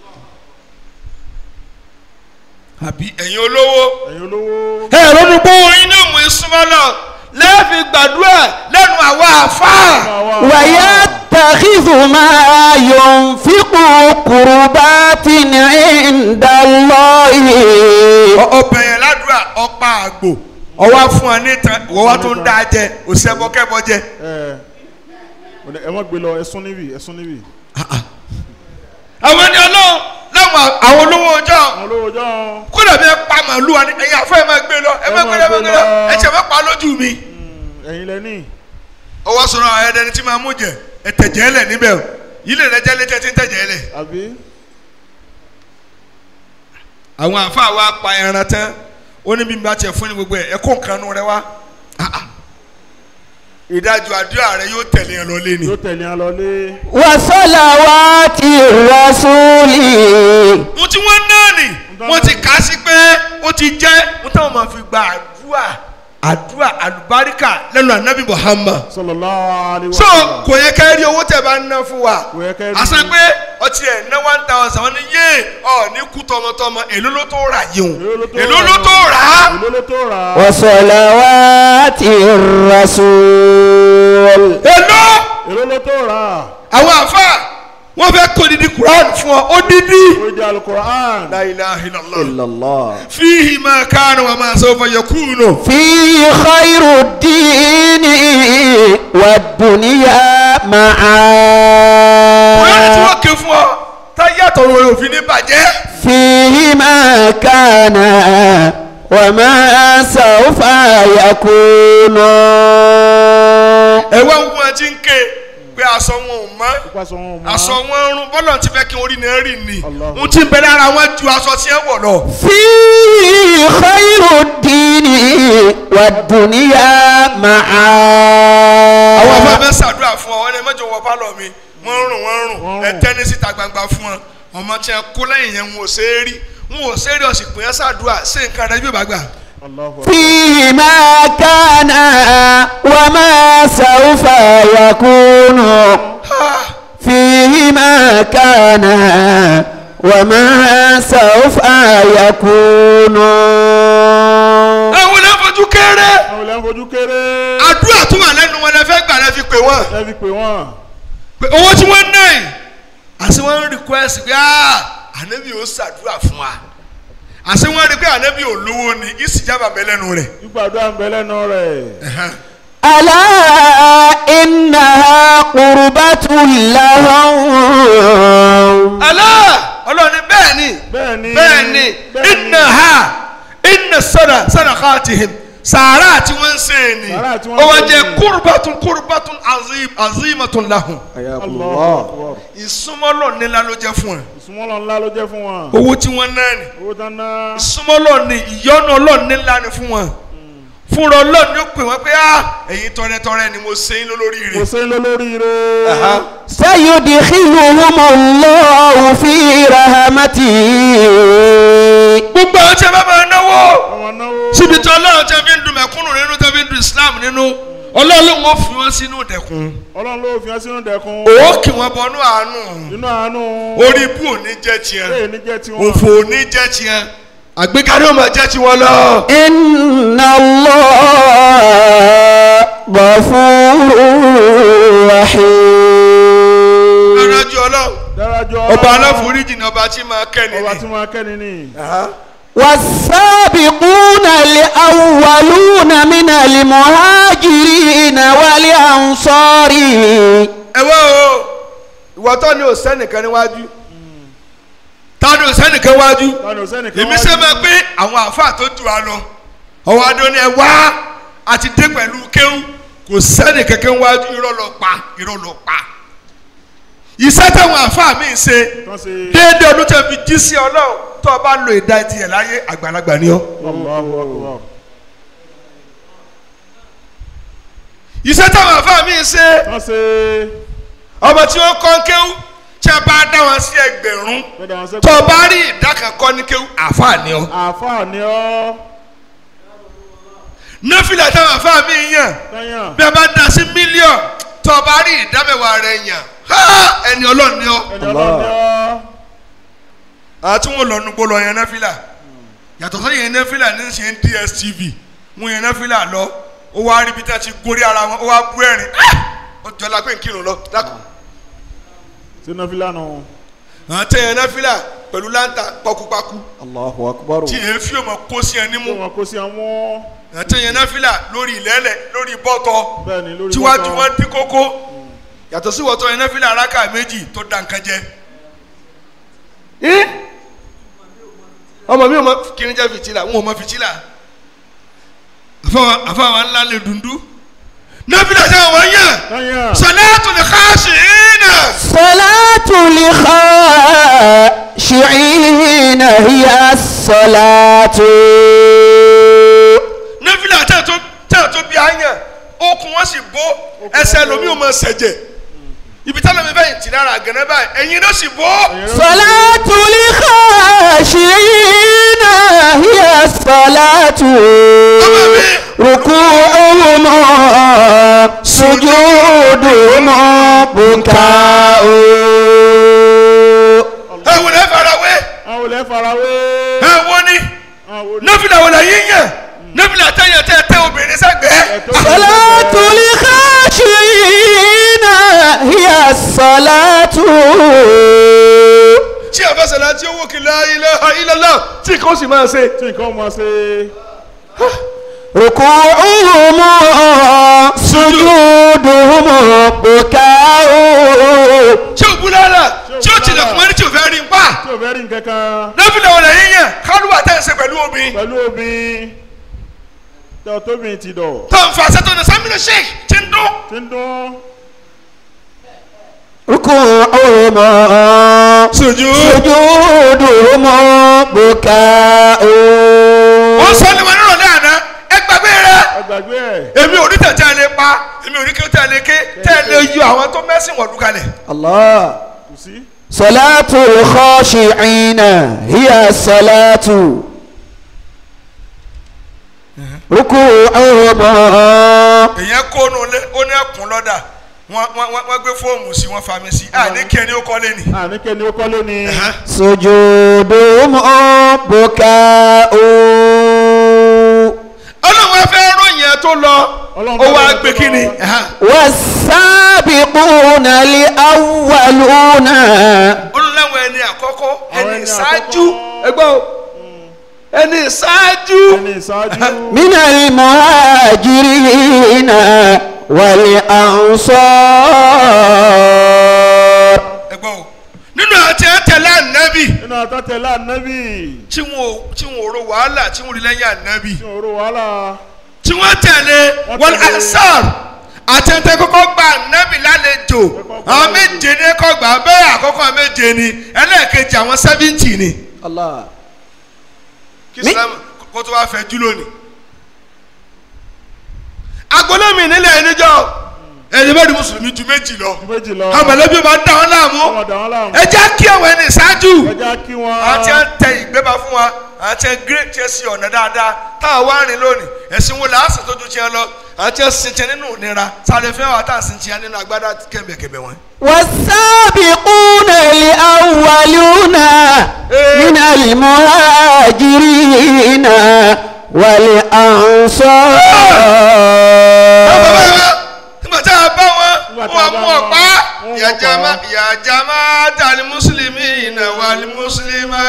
Speaker 2: àbí ẹ̀yin olówó.
Speaker 3: ẹ̀yin olówó
Speaker 2: ẹ ronú pé oyin náà mú ìsúnmọ́ lọ lẹ́ẹ̀fi gbàdúrà lẹ́nu àwa àfáà.
Speaker 1: ويتخذ ما ينفق قربات عند الله
Speaker 2: ọbẹ̀ yẹn ládùúrà ọ̀pá àgbò ọwọ́ fún ọ níta ìwọ́ wa tó ń dá jẹ òsèbọ́kẹ́bọ́ jẹ
Speaker 3: ẹ ẹ má gbé lọ ẹ sún níbí ẹ sún níbí.
Speaker 2: àwọn ẹni ọlọ́run láwọn àwọn olówó ọjọ́
Speaker 3: àwọn olówó jọ
Speaker 2: kódà bí ẹ pa màálù wa ni ẹ̀yin àfọ ẹ máa gbé lọ ẹ máa gbé lọ ẹ máa gbé lọ ẹ tiẹ̀ máa pa lójú mi.
Speaker 3: ẹ̀yin lẹ́ni
Speaker 2: ọwọ́ sọ̀rọ̀ àwọn ẹ̀dẹ́ni tí máa mú jẹ ẹ tẹ̀jẹ̀ lẹ̀ níbẹ̀ o ilé rẹ jẹ́ létí ẹ ti ń tẹ̀jẹ̀ lẹ̀.
Speaker 3: àbí
Speaker 2: àwọn àfa wa pa ẹran tán ó ní bí n bá tiẹ̀ fún ní gbogbo ẹ̀ ẹ kó nǹkan nu rẹ wá. Ah, ah. ìdájọ́ àdúrà rẹ yóò tẹ̀lé ẹ lọ lé ni.
Speaker 3: yóò tẹ̀lé ẹ lọlé.
Speaker 1: وصلوات الرسول
Speaker 2: mo ti wọ́n náà nì wọ́n ti kà á sí pé ó ti jẹ́ mo táwọn máa fi gba àdúrà àdúrà àlùbáríkà lẹ́nu ànábì Muhammad.
Speaker 3: sallallahu alaihi
Speaker 2: so
Speaker 3: wasallam.
Speaker 2: kò yẹ ká rí owó tẹ̀ bá ń ná fún wa
Speaker 3: Kò yẹ ká rí.
Speaker 2: àṣà pé ọtí ẹ̀ ná one thousand wọn ni yé ọ ní kú tọmọtọmọ èló ló tó rà yìí o èló ló tó rà á
Speaker 3: èló ló tó rà á.
Speaker 1: وصلوات الرسول
Speaker 2: èló
Speaker 3: èló ló tó rà á.
Speaker 2: àwọn àfa wọn fẹ́ kó didi Quran fún ọ ó dídí.
Speaker 3: ó jẹ́ alukur'an.
Speaker 2: la ilaha illallah
Speaker 1: إلا الله
Speaker 2: fihi ma kana wa ma sawfa yakunu.
Speaker 1: فيه خير الدين والدنيا
Speaker 2: Quran tí
Speaker 1: معا
Speaker 2: wọ́n ké fún ọ táyé àtọ̀run rẹ̀ òfin ní bàjẹ́.
Speaker 1: فيه ما كان وما سوف يكون
Speaker 2: ẹ wá ń wọn ti ń ké pé aṣọ wọn ò mọ́
Speaker 3: Ipa sọ wọn mọ́.
Speaker 2: aṣọ wọn ń rún bọ́lọ̀ ti fẹ́ kí orí náà rì ní
Speaker 3: Allah.
Speaker 2: ohun tí ń bẹ lára wọn ju aṣọ tí ẹ wọ̀ lọ.
Speaker 1: فيه خير الدين والدنيا
Speaker 2: àwọn
Speaker 1: معا
Speaker 2: afẹ́fẹ́ ṣàdúrà fún ọ wọn ni mẹ́jọ wọ pálọ̀ mi wọ́n ń rùn wọ́n ń rùn
Speaker 3: Wọ́n ń
Speaker 2: ẹ
Speaker 3: rùn.
Speaker 2: tẹ́ni síta gbangba fún wọn ọmọ tí ẹ kó lẹ́yìn yẹn wọn ò ṣe é rí wọn ò ṣe é rí ọ̀sìn pé ẹ ṣàdúrà ṣé nǹkan rẹ bí ó bá gbà.
Speaker 3: Allahu akbar.
Speaker 1: فيه ما كان وما سوف يكون فيه ما كان وما سوف يكون
Speaker 2: ẹ wọ́n lè fojú kéré
Speaker 3: àwọn ilẹ̀ ń fojú kéré.
Speaker 2: àdúrà tó wà lẹ́nu wọn lẹ fẹ́ gbà lẹ fi pè wọ́n.
Speaker 3: ẹ fi pè wọ́n.
Speaker 2: pé owó tí wọ́n ná yìí àti wọ́n ń request pé ah ànábì ò ṣàdúrà fún wa àti wọ́n rí pé ànábì ò lówó ni ìsìjábà mẹ́lẹ́nu rẹ̀.
Speaker 3: gbígbàdúrà ń bẹ lẹ́nu rẹ̀.
Speaker 1: ألا إنها قربة لهم
Speaker 2: Allah ọlọ́run ní bẹ́ẹ̀ ni
Speaker 3: bẹ́ẹ̀ ni.
Speaker 2: bẹ́ẹ̀ ni inna ha inna sada sadaqatihim sàárà tí wọ́n ń ṣe ni
Speaker 3: Sàárà tí wọ́n
Speaker 2: ó wá
Speaker 3: ń ṣe
Speaker 2: jẹ́
Speaker 3: ni.
Speaker 2: kurbatun kurbatun azim azimatun lahum
Speaker 3: Allahu akbar.
Speaker 2: ìsúnmọ́lọ̀ nílá ló jẹ́ fún ẹ
Speaker 3: ìsúnmọ́lọ̀ ńlá ló jẹ́ fún wọn.
Speaker 2: owó tí wọ́n ná ni
Speaker 3: owó tán ná.
Speaker 2: ìsúnmọ́lọ̀ ni ìyọ́nú ọlọ́run nílá ni fún wọn fúnra ọlọ́run ló pè wọ́n pé ah ẹ̀yin tọrẹtọrẹ ni mo ṣe yín lólórí
Speaker 3: kò
Speaker 2: rẹ̀
Speaker 3: sí lólóríire.
Speaker 1: سيدخلهم الله في رحمته
Speaker 2: gbogbo àwọn tí a bá máa náwó
Speaker 3: ọmọ náwó.
Speaker 2: síbi tí ọlọ́run tí a fi ń dun mẹ̀kúnnù nínú tí a fi ń dun islam nínú ọlọ́run wọn fi wọn sínú dẹ̀kun
Speaker 3: ọlọ́run ló fi hàn sínú dẹ̀kun.
Speaker 2: òwò kì wọ́n bọnú àánú
Speaker 3: nínú àánú.
Speaker 2: orí ibú òní jẹ́ tiẹ̀
Speaker 3: bẹ́ẹ̀ ni jẹ́ tiwọn.
Speaker 2: òfò òní jẹ́ tiẹ̀ àgbékarí ó máa jẹ́ tiwọn lọ.
Speaker 1: إن الله غفور رحيم
Speaker 2: lọ́jọ́ ọlọ́run
Speaker 3: dárájọ́.
Speaker 2: ọba aláforíjì ni ọba tí máa kẹ́ni
Speaker 3: ọba tí
Speaker 2: ni.
Speaker 3: wọ́n kẹ́ni ní.
Speaker 1: والسابقون الأولون من المهاجرين والأنصار
Speaker 2: ẹ wá o ìwọ tó ní òsẹ́nìkan níwájú tá ní òsẹ́nìkan wájú
Speaker 3: tani òsẹ́ni kan
Speaker 2: èmi ṣe máa pé àwọn àáfàá tó jù wá lọ ọwọ́ adó ni ẹ wá àti dé pẹ̀lú kéwù kò sẹ́ni kankan wájú irọ́ lọ pa irọ́ lọ pa iṣẹ́ táwọn àáfàá mi ṣe
Speaker 3: tán ṣe.
Speaker 2: déédéé ọdún tẹ̀ fi jí sí ọlọ́run tó o bá lo ìdá tiẹ̀ láyé àgbàlagbà ni ọ́
Speaker 3: Allahu akbar.
Speaker 2: iṣẹ́ táwọn àáfàá mi ṣe
Speaker 3: tán ṣe.
Speaker 2: ọmọ tí ó kọ́ kéwù tí a bá dá wọn sí ẹgbẹ̀rún
Speaker 3: bẹ́ẹ̀ dáhùn sẹ́kù.
Speaker 2: tó o bá rí ìdá kan kọ́ ní kéwù àáfàá ni ọ́
Speaker 3: àáfàá ni ọ́.
Speaker 2: nọ́fìlà táwọn àáfàá mi yàn
Speaker 3: tẹ́yàn.
Speaker 2: bí a bá dá sí mílíọ̀n tó o bá rí ìdámẹ́wàá rẹ̀ yàn ha ẹni ọlọ́run ni ọ́
Speaker 3: ẹni ọlọ́run ni ọ́.
Speaker 2: àti wọn lọ nugbó lọ yẹn nẹ́fìlà yàtọ̀ sọ yẹn nẹ́fìlà ní ṣe ń DSTV wọn yẹn nẹ́fìlà lọ ó wá rí bí tá a ti gorí ara wọn ó wá bú ẹ̀rín ó jọ la pé n kírun lọ dákun
Speaker 3: sínú fílànà.
Speaker 2: àti yẹn nẹ́fìlà pẹ̀lú láǹtà pọkúpakú
Speaker 1: Allahu akbar
Speaker 2: tí èéfì ọmọ kó sí ẹni
Speaker 3: tí
Speaker 2: mú
Speaker 3: wọn kó sí àwọn.
Speaker 2: àti yẹn nẹ́fìlà lórí ìlẹ́lẹ̀ lórí bọ́tọ̀
Speaker 3: bẹ́ẹ̀ ni lórí
Speaker 2: tíwájú
Speaker 3: bọ́tọ̀.
Speaker 2: wọn dín kókó yàtọ̀ sí wọ́tọ́ iná fílẹ̀ araka méjì tó da nǹkan jẹ. ẹ́ ọmọ mi ò mọ kíni jẹ́ fìtílà wọn ò mọ fìtílà àfọwọ́ àfọwọ́ ńlá lè dundú náfìlà jẹ́ àwọn yẹn
Speaker 3: lẹ́yìn
Speaker 2: sọláàtù lè káàsì ìnà
Speaker 1: صلاة الخاشعين هي الصلاة
Speaker 2: náfìlà tẹ̀ tó tẹ̀ tó bí àyàn okùn wọn sì bó ẹsẹ̀ lomi ò mọ sẹ̀jẹ̀ ibi tá lómi bẹ́ẹ̀ tì lára àgànnà báyìí ẹ̀yin ló sì bó
Speaker 1: صلاة الخاشعين هي الصلاة ركوعهم سجودهم بكاء
Speaker 2: ẹ wò lẹ́ farawé
Speaker 3: àwọn olè farawé
Speaker 2: ẹ wò ni
Speaker 3: àwọn olè
Speaker 2: náfìlà wò lẹ́ yín yàn náfìlà tẹ̀yàn tẹ̀ tẹ̀ obìnrin sẹ́gbẹ̀ẹ́.
Speaker 1: صلاة الخاشعين هي الصلاة
Speaker 2: tí a bá sọ̀rọ̀ àti owó kìlá ilaha illallah tí kò sì máa ṣe.
Speaker 3: tí nǹkan mọ̀ ṣe
Speaker 1: ركوعهم سجودهم بكاء
Speaker 2: tí o bú lára tí o tilẹ̀ fún ẹni tí o fẹ́ rí n pa.
Speaker 3: tí ò fẹ́ rí nǹkan kan
Speaker 2: náfìlà wò lẹ́ yín yàn kálúwà tẹ̀ ń ṣe pẹ̀lú omi.
Speaker 3: pẹ̀lú obìnrin tí ọ tóbi ti dọ̀
Speaker 2: tó ń fa sẹ́tọ̀ ní sámínà sheik ti ń dún.
Speaker 3: tí ń dún
Speaker 1: ركوعهم سجودهم بكاء
Speaker 2: wọ́n sọ ní wọn nírọ̀lẹ́ àná ẹ gbàgbé rẹ.
Speaker 3: ẹgbàgbé ẹ̀
Speaker 2: èmi ò ní tẹ̀tẹ̀ lè pa èmi ò ní kí tẹ̀lé ké tẹ̀lé yọ àwọn tó mẹ́sìn wọ̀lú kalẹ̀.
Speaker 1: الله
Speaker 3: kù sí
Speaker 1: صلاة الخاشعين هي الصلاة ركوعهم
Speaker 2: èèyàn kó nu lé ó ní ẹkùn lọ́dà wọ́n wọ́n wọ́n- wọ́n gbé fóòmù sí wọ́n fa mi sí àní kẹ́ni ó kọ́lé ni.
Speaker 3: àníkẹ́ ni ó kọ́ lónìí
Speaker 1: سجودهم بكاء
Speaker 2: ọlọ́run afẹ́ ròyìn ẹ tó lọ
Speaker 3: Ọlọ́run
Speaker 2: ó wá
Speaker 3: fẹ́
Speaker 2: gbé
Speaker 3: ròyìn
Speaker 2: kí ni.
Speaker 3: tó lọ.
Speaker 1: والسابقون الأولون
Speaker 2: olùlẹ́wọ̀n ẹni àkọ́kọ́
Speaker 3: Àwọn
Speaker 2: ẹni
Speaker 3: ẹni
Speaker 2: ìṣáájú
Speaker 3: àkọ́kọ́.
Speaker 2: ẹgbẹ́ o ẹni ìṣáájú
Speaker 3: ẹni ìṣáájú
Speaker 1: من المهاجرين والأنصار
Speaker 2: ẹgbẹ́ o nínú àti ẹ̀tẹ̀lẹ̀ ànábì
Speaker 3: nínú àtàtẹ̀lá ànábì
Speaker 2: tí wọn ò tí wọn ò ro wàhálà tí wọn ò rí lẹ́yìn ànábì
Speaker 3: tí ò rò wàhálà
Speaker 2: tí wọ́n tẹ̀lé
Speaker 3: Wọ́n
Speaker 2: wọn
Speaker 3: tẹ̀lé.
Speaker 2: ansar àti ẹ̀tẹ̀ kọ́kọ́ gba ànábì lálejò
Speaker 3: gba
Speaker 2: àwọn
Speaker 3: àlejò.
Speaker 2: méje ní kọ́ gbà bẹ́ẹ̀ àkọ́kọ́ méje ni ẹlẹ́ẹ̀kejì àwọn sẹ́fíntì ni
Speaker 1: الله
Speaker 2: kí
Speaker 1: Mi-
Speaker 2: islam kó tó wá fẹ́ jú lónìí. agbolómi nílẹ̀ ẹnìjọ́ ẹni bẹ́ẹ̀ ni mùsùlùmí ju méjì lọ
Speaker 3: ju méjì lọ
Speaker 2: àwọn mọ̀lẹ́bí máa ń dá wọn láàmú
Speaker 3: ọmọ dà wọn láàmú
Speaker 2: ẹ jẹ́ kí àwọn ẹni ṣáájú
Speaker 3: ẹja kí wọn
Speaker 2: àti ẹ tẹ ìgbébà fún wa àti ẹ gírè tí ẹ sí ọ̀nà dáadáa táwọn wá rìn lónìí ẹ̀sìn wo làásì tójú tiẹ̀ lọ àti ẹ sin tiẹ̀ nínú ìnira sáré fẹ́ wà tá à ń sin tiẹ̀ nínú agbádá kẹ̀mbẹ̀kẹ̀mbẹ̀ wọn.
Speaker 1: والسابقون الأولون من المهاجرين والأنصار
Speaker 2: nígbà tá a bá wọn
Speaker 3: Nígbà tá a
Speaker 2: wọn
Speaker 3: bá
Speaker 2: mú
Speaker 3: wọn,
Speaker 2: ọ̀pá
Speaker 3: wọ́n mú
Speaker 2: yàjàmá
Speaker 3: ọ̀pá.
Speaker 2: yàjàmá tàlí mùsùlùmí iná wàlí mùsùlùmá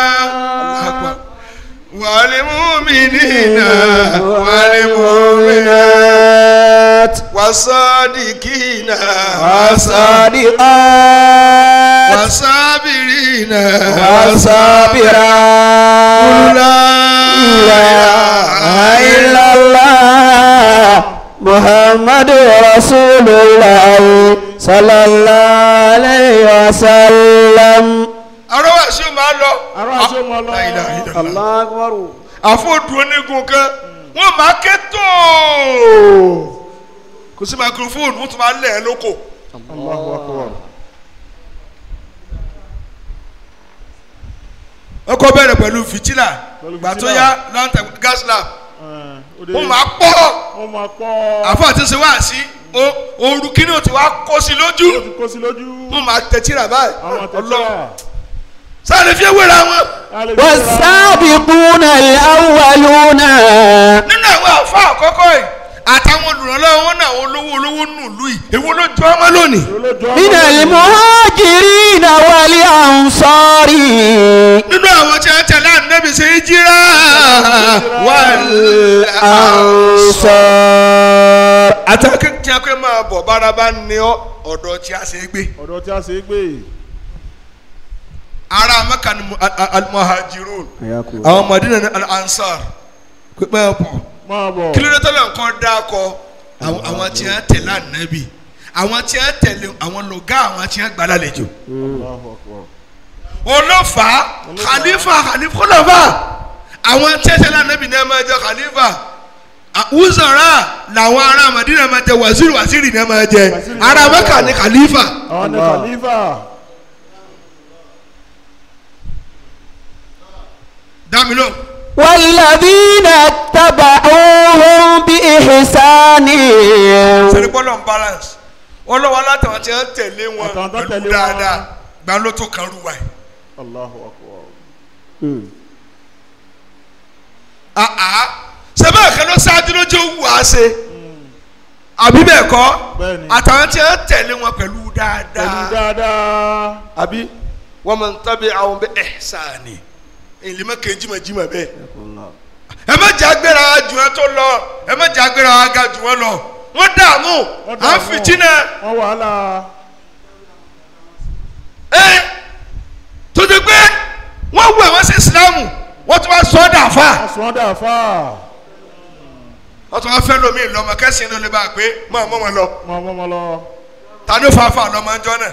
Speaker 2: wàlí mùmíní iná wàlí mùmíná
Speaker 1: والمؤمنات
Speaker 2: wàsádìkì iná
Speaker 1: والصادقات
Speaker 2: wàsábìrì iná
Speaker 1: والصابرات لا إله إلا الله محمد رسول الله صلى الله عليه وسلم
Speaker 2: ọ̀rọ̀ wa ṣe máa lọ.
Speaker 3: Ọ̀rọ̀ wa ṣe máa lọ.
Speaker 2: La ilaha illallah.
Speaker 1: الله أكبر
Speaker 2: àfọ̀dù onígun kan wọ́n máa ké tó kò sí microphone wọ́n tún máa lẹ̀ ẹ́ lóko.
Speaker 3: Allahu akbar
Speaker 2: ọkọ̀ bẹ̀rẹ̀ pẹ̀lú fìtílà
Speaker 3: Pẹ̀lú
Speaker 2: gbà tó
Speaker 3: fìtílà.
Speaker 2: yá lantern gas lamp
Speaker 3: Ẹ̀, ó dé-
Speaker 2: wọ́n máa pọ̀
Speaker 3: wọ́n máa pọ̀
Speaker 2: àfọ̀ àti ṣe wá sí ooru kíní ò ti wá kó sí
Speaker 3: ó
Speaker 2: lójú
Speaker 3: ti kó sí lójú
Speaker 2: wọ́n máa tẹ̀tíra báyìí
Speaker 3: àwọn
Speaker 2: Ọlọ́run
Speaker 3: àtẹ̀tẹ̀
Speaker 2: sáré fi ewé ra wọn.
Speaker 1: والسابقون الأولون
Speaker 2: nínú àwọn àfọ̀ àkọ́kọ́ yìí àtàwọn olùrànlọ́wọ́ wọn náà àwọn olówó olówó nù lù yìí èwo ló jọ ọmọ lónìí.
Speaker 1: من المهاجرين والأنصار
Speaker 2: nínú àwọn tí wọ́n tẹ̀lé ànábì ṣe jíra wal ansar
Speaker 1: الأنصار
Speaker 2: àtàkùn tí a pé máa bọ̀ bára bá ní ọ ọ̀dọ̀ tí a ṣe é gbé
Speaker 3: ọ̀dọ̀ tí a ṣe é gbé
Speaker 2: ara mẹ́ka ni mu- al- al- al-muhajirun àwọn Madina ni al-ansar pípẹ́ pọ̀
Speaker 3: máa bọ̀
Speaker 2: kí ló dé tọ́lẹ̀ nǹkan dákọ àwọn àwọn tí wọ́n tẹ̀lé ànábì àwọn tí wọ́n tẹ̀lé àwọn lọ́gá àwọn tí wọ́n gbà lálejò
Speaker 3: Allahu Akbar.
Speaker 2: olófà khalifa khalifa kọlọ́fà àwọn tí wọ́n tẹ̀lé ànábì ní ẹ máa jẹ khalifa wúzọ̀rà làwọn ará Madina máa jẹ waziri waziri ní ẹ máa jẹ
Speaker 3: Waziri
Speaker 2: ará
Speaker 3: máa
Speaker 2: Mẹ́kà
Speaker 3: jẹ.
Speaker 2: ní khalifa
Speaker 3: àwọn ní
Speaker 1: Allah.
Speaker 3: khalifa
Speaker 2: dámilò
Speaker 1: والذين اتبعوهم بإحسان
Speaker 2: sẹ́ni bọ́lọ̀ ń balance wọ́n lọ́wọ́ látàwọn tí wọ́n tẹ̀lé wọn
Speaker 3: Àtàwọn tó
Speaker 2: pẹ̀lú
Speaker 3: tẹ̀lé wọn.
Speaker 2: dáadáa gbà ló tó kan rúwa yìí.
Speaker 3: Allahu Akbar.
Speaker 2: àá sẹ́bẹ̀ kan ló ṣáájú ló jẹ́ òwú àṣẹ àbí bẹ́ẹ̀ kọ́
Speaker 3: Bẹ́ẹ̀ni.
Speaker 2: àtàwọn tí wọ́n tẹ̀lé wọn pẹ̀lú
Speaker 3: pẹ̀lú
Speaker 2: dáadáa
Speaker 3: dáadáa
Speaker 2: àbí wọ́n máa ń tábí àwọn bẹ́ẹ̀ ihsani èlé má kéjì má jí má bẹ́ẹ̀ ẹ má jẹ́ agbéra jù ẹ tó lọ ẹ má jẹ́ agbéra aga jù wọn lọ wọ́n dààmú
Speaker 3: Wọ́n
Speaker 2: à ń
Speaker 3: dààmú.
Speaker 2: fìtínà
Speaker 3: wọ́n wàhálà
Speaker 2: ẹ tó ti pé wọ́n wù ẹ̀wọ́n sí ìsìlámù wọ́n tún wá sọ ọ́ dà fà
Speaker 3: wọ́n sọ ọ́ dà fà
Speaker 2: wọ́n tún wá fẹ́ lómi lọ́mọ kẹ́sìn ló lè bá a pé mọ̀ mọ́ wọn lọ
Speaker 3: mọ́ ọmọ ọmọ lọ
Speaker 2: ta ló fà fà lọ́mọ ẹjọ́ náà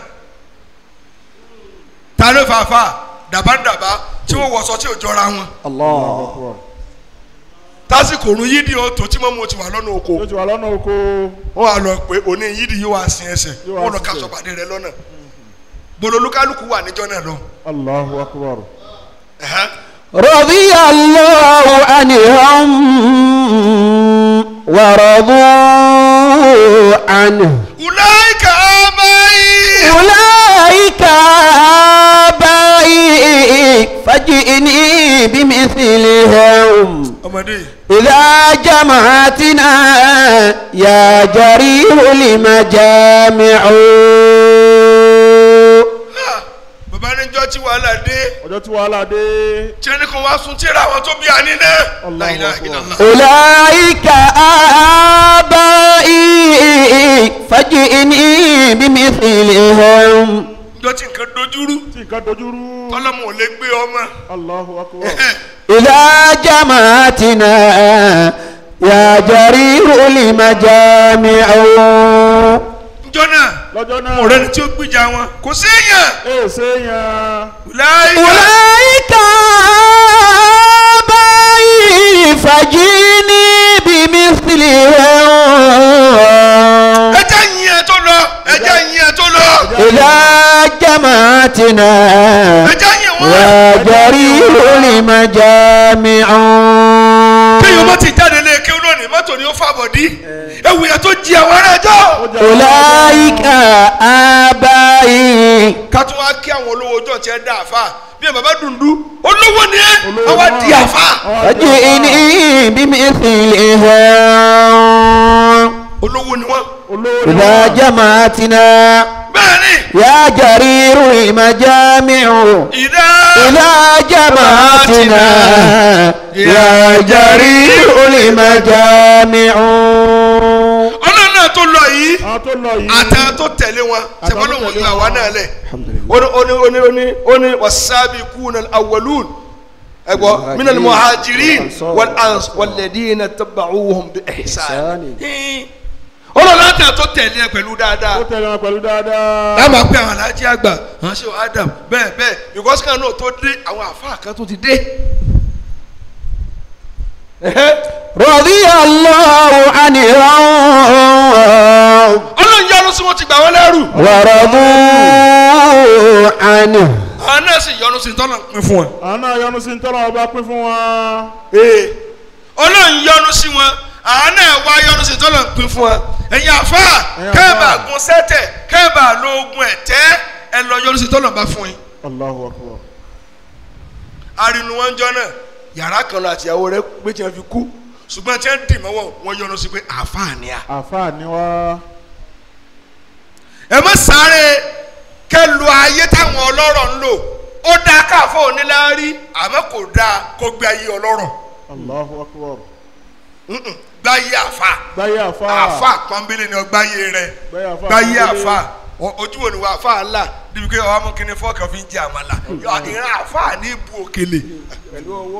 Speaker 2: ta ló fà fà dàbádàbá tí wọ́n wọ̀sọ tí ò jọra wọn
Speaker 3: Allahu Akbar.
Speaker 2: tásìkò òrùn yídì ó tó tí mọ́mú ti wà lọ́nà oko
Speaker 3: yóò ti wà lọ́nà oko
Speaker 2: wọ́n á lọ pé òní yídì yóò wá sin ẹsẹ̀
Speaker 3: Yóò wá
Speaker 2: wọ́n lọ
Speaker 3: sin
Speaker 2: ká
Speaker 3: ẹsẹ̀.
Speaker 2: sọ̀pàdé rẹ lọ́nà bololúkálùkù wà níjọ́ náà lọ.
Speaker 3: Allahu Akbar.
Speaker 2: Ẹ̀hẹ́n.
Speaker 1: رضي الله عنهم ورضوا عنه
Speaker 2: ulaika abayi.
Speaker 1: أولئك آبائي فجئني بمثلهم
Speaker 2: ọmọdé
Speaker 1: إذا جمعتنا يا جرير المجامع
Speaker 2: ha, bàbá níjọ́ tí wàhálà dé
Speaker 3: ọjọ́ tí wàhálà dé
Speaker 2: tí ẹnì kan wá sun tíra àwọn tó bí àní náà.
Speaker 3: Allahu
Speaker 2: La ilaha
Speaker 3: Akbar.
Speaker 2: illallah.
Speaker 1: أولئك آبائي فجئني بمثلهم
Speaker 2: níjọ́ tí nǹkan dojúrú
Speaker 3: tí nǹkan dojúrú
Speaker 2: tọ́lọ́mù ò lè gbé ọmọ.
Speaker 3: Allahu Akbar.
Speaker 1: إذا جمعتنا يا جرير المجامع
Speaker 2: níjọ́ náà
Speaker 3: lọ́jọ́ náà
Speaker 2: ọ̀rẹ́ ni tí ó gbìjà wọn kò séèyàn.
Speaker 3: ee séèyàn
Speaker 2: ulaika
Speaker 1: أولئك آبائي فجئني بمثلهم
Speaker 2: ẹjẹ yin ẹ tó lọ ẹjẹ yin ẹ tó lọ
Speaker 1: إذا جمعتنا
Speaker 2: ẹjẹ yin wọn.
Speaker 1: يا جرير المجامع
Speaker 2: kéèyàn má ti jáde lé kéwòn lónìí mọ́tò ni ó fàbọ̀ dí ewu yẹn tó jí àwọn ará ẹjọ́.
Speaker 3: ó jẹ́
Speaker 1: أولئك آبائي
Speaker 2: ká tún wá kí àwọn olówó ọjọ́ tiẹ̀ dá àfa bí ẹ bàbá dùndú olówó ni ẹ
Speaker 3: Olówó
Speaker 2: àwa
Speaker 3: náà.
Speaker 2: di àfa.
Speaker 1: فجئني بمثلهم
Speaker 2: olówó ni wọn.
Speaker 3: olówó ni
Speaker 1: إذا
Speaker 3: wọ́n.
Speaker 1: جمعتنا
Speaker 2: bẹ́ẹ̀ ni
Speaker 1: يا جرير المجامع
Speaker 2: ìdá
Speaker 1: إذا جمعتنا يا جرير المجامع
Speaker 2: ọlọ́run náà tó lọ yìí
Speaker 3: àwọn tó lọ yìí
Speaker 2: àtàwọn tó tẹ̀lé wọn sẹ́fọ́n ló wọ́n
Speaker 3: tẹ̀lé
Speaker 2: yọ àwa
Speaker 3: wọn.
Speaker 2: náà lẹ̀
Speaker 1: الحمد لله
Speaker 2: ó ní ó ní ó ní ó ní wasabiquna al-awwalun ẹgbọ́ minal muhajirin wal ans walladina taba'uhum bi ihsan. ọlọ́run náà tẹ̀ tó tẹ̀lé ẹ pẹ̀lú dáadáa.
Speaker 3: ó tẹ̀lé wọn pẹ̀lú dáadáa
Speaker 2: láàmú pé àwọn alájí àgbà àwọn ṣe adam bẹ́ẹ̀ bẹ́ẹ̀ because kan náà tó dé àwọn àfáà kan tó ti dé.
Speaker 1: رضي الله عنهم
Speaker 2: ọlọ́run yọ́nú sí wọn ti gbà wọ́n lẹ́rù.
Speaker 1: ورضوا عنه
Speaker 2: àwọn náà sì yọ́nú sí tọ́lọ̀ pín fún wọn.
Speaker 3: àwọn náà yọ́nú sí tọ́lọ̀ ọba pín fún wọn
Speaker 2: ọlọ́run yọ́nú sí wọn àwọn náà wá yọ́nú sí tọ́lọ̀ pín fún wọn. ẹ̀yin àfáà
Speaker 3: Ẹ̀yin
Speaker 2: kẹ́ẹ̀bà
Speaker 3: àfáà.
Speaker 2: gun sẹ́tẹ̀ kẹ́ẹ̀bà lo ogun ẹ̀tẹ́ ẹ lọ yọ́nú sí tọ́lọ̀ bá fún yín.
Speaker 3: Allahu Akbar
Speaker 2: arinu wọn jọ náà yàrá kan lọ àtìyàwó rẹ̀ pé tí wọn fi kú ṣùgbọ́n tí wọ́n dì mọ́wọ́ wọn yọ́nú sí pé àfáà ni a.
Speaker 3: àfáà ni wá
Speaker 2: ẹ má sáré kẹ lu ayé táwọn ọlọ́rọ̀ ń lò ó dáa káfọ́ oníláárí àmọ́ kò dáa kó gbé ayé ọlọ́rọ̀
Speaker 3: Allahu Akbar
Speaker 2: Mm-mm. gbáyé àfa
Speaker 3: gbáyé àfa
Speaker 2: àfa pọ́nbélé ni ọgbáyé rẹ
Speaker 3: gbáyé àfa
Speaker 2: gbáyé
Speaker 3: pọ́nbélé.
Speaker 2: àfa O- ojú wo ni wà àfa ńlá níbi pé ọmọ kìíní fọ́ọ̀kì ọ̀fìn jẹ àmàlà ìran àfa ní ibu òkèlè
Speaker 3: pẹ̀lú ọwọ́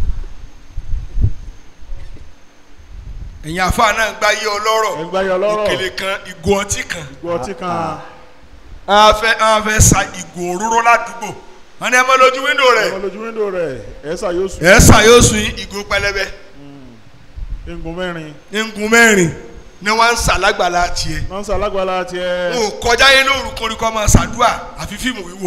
Speaker 2: ẹ̀yin àfa náà gbáyé ọlọ́rọ̀
Speaker 3: ẹ̀ gbáyé ọlọ́rọ̀
Speaker 2: òkèlè kan ìgò ọtí kan
Speaker 3: gbọ́ ọtí kan
Speaker 2: a fẹ́ a fẹ́ sa ìgò òróró ládùúgbò wọn ni ẹ mọ lójú wíńdò rẹ
Speaker 3: ọmọ lójú wíńdò rẹ̀ ẹ̀ sà yóò sùn
Speaker 2: ẹ sà yóò sun ìgò pẹlẹbẹ
Speaker 3: egun mẹ́rin
Speaker 2: ngun mẹ́rin ni wọ́n ń sà lágbàlá tiẹ̀
Speaker 3: nọ́ọ̀sì alágbàlá tiẹ̀
Speaker 2: n ò kọjá yẹn lóru koríko máa ṣàdúrà àfi fíìmù wíwò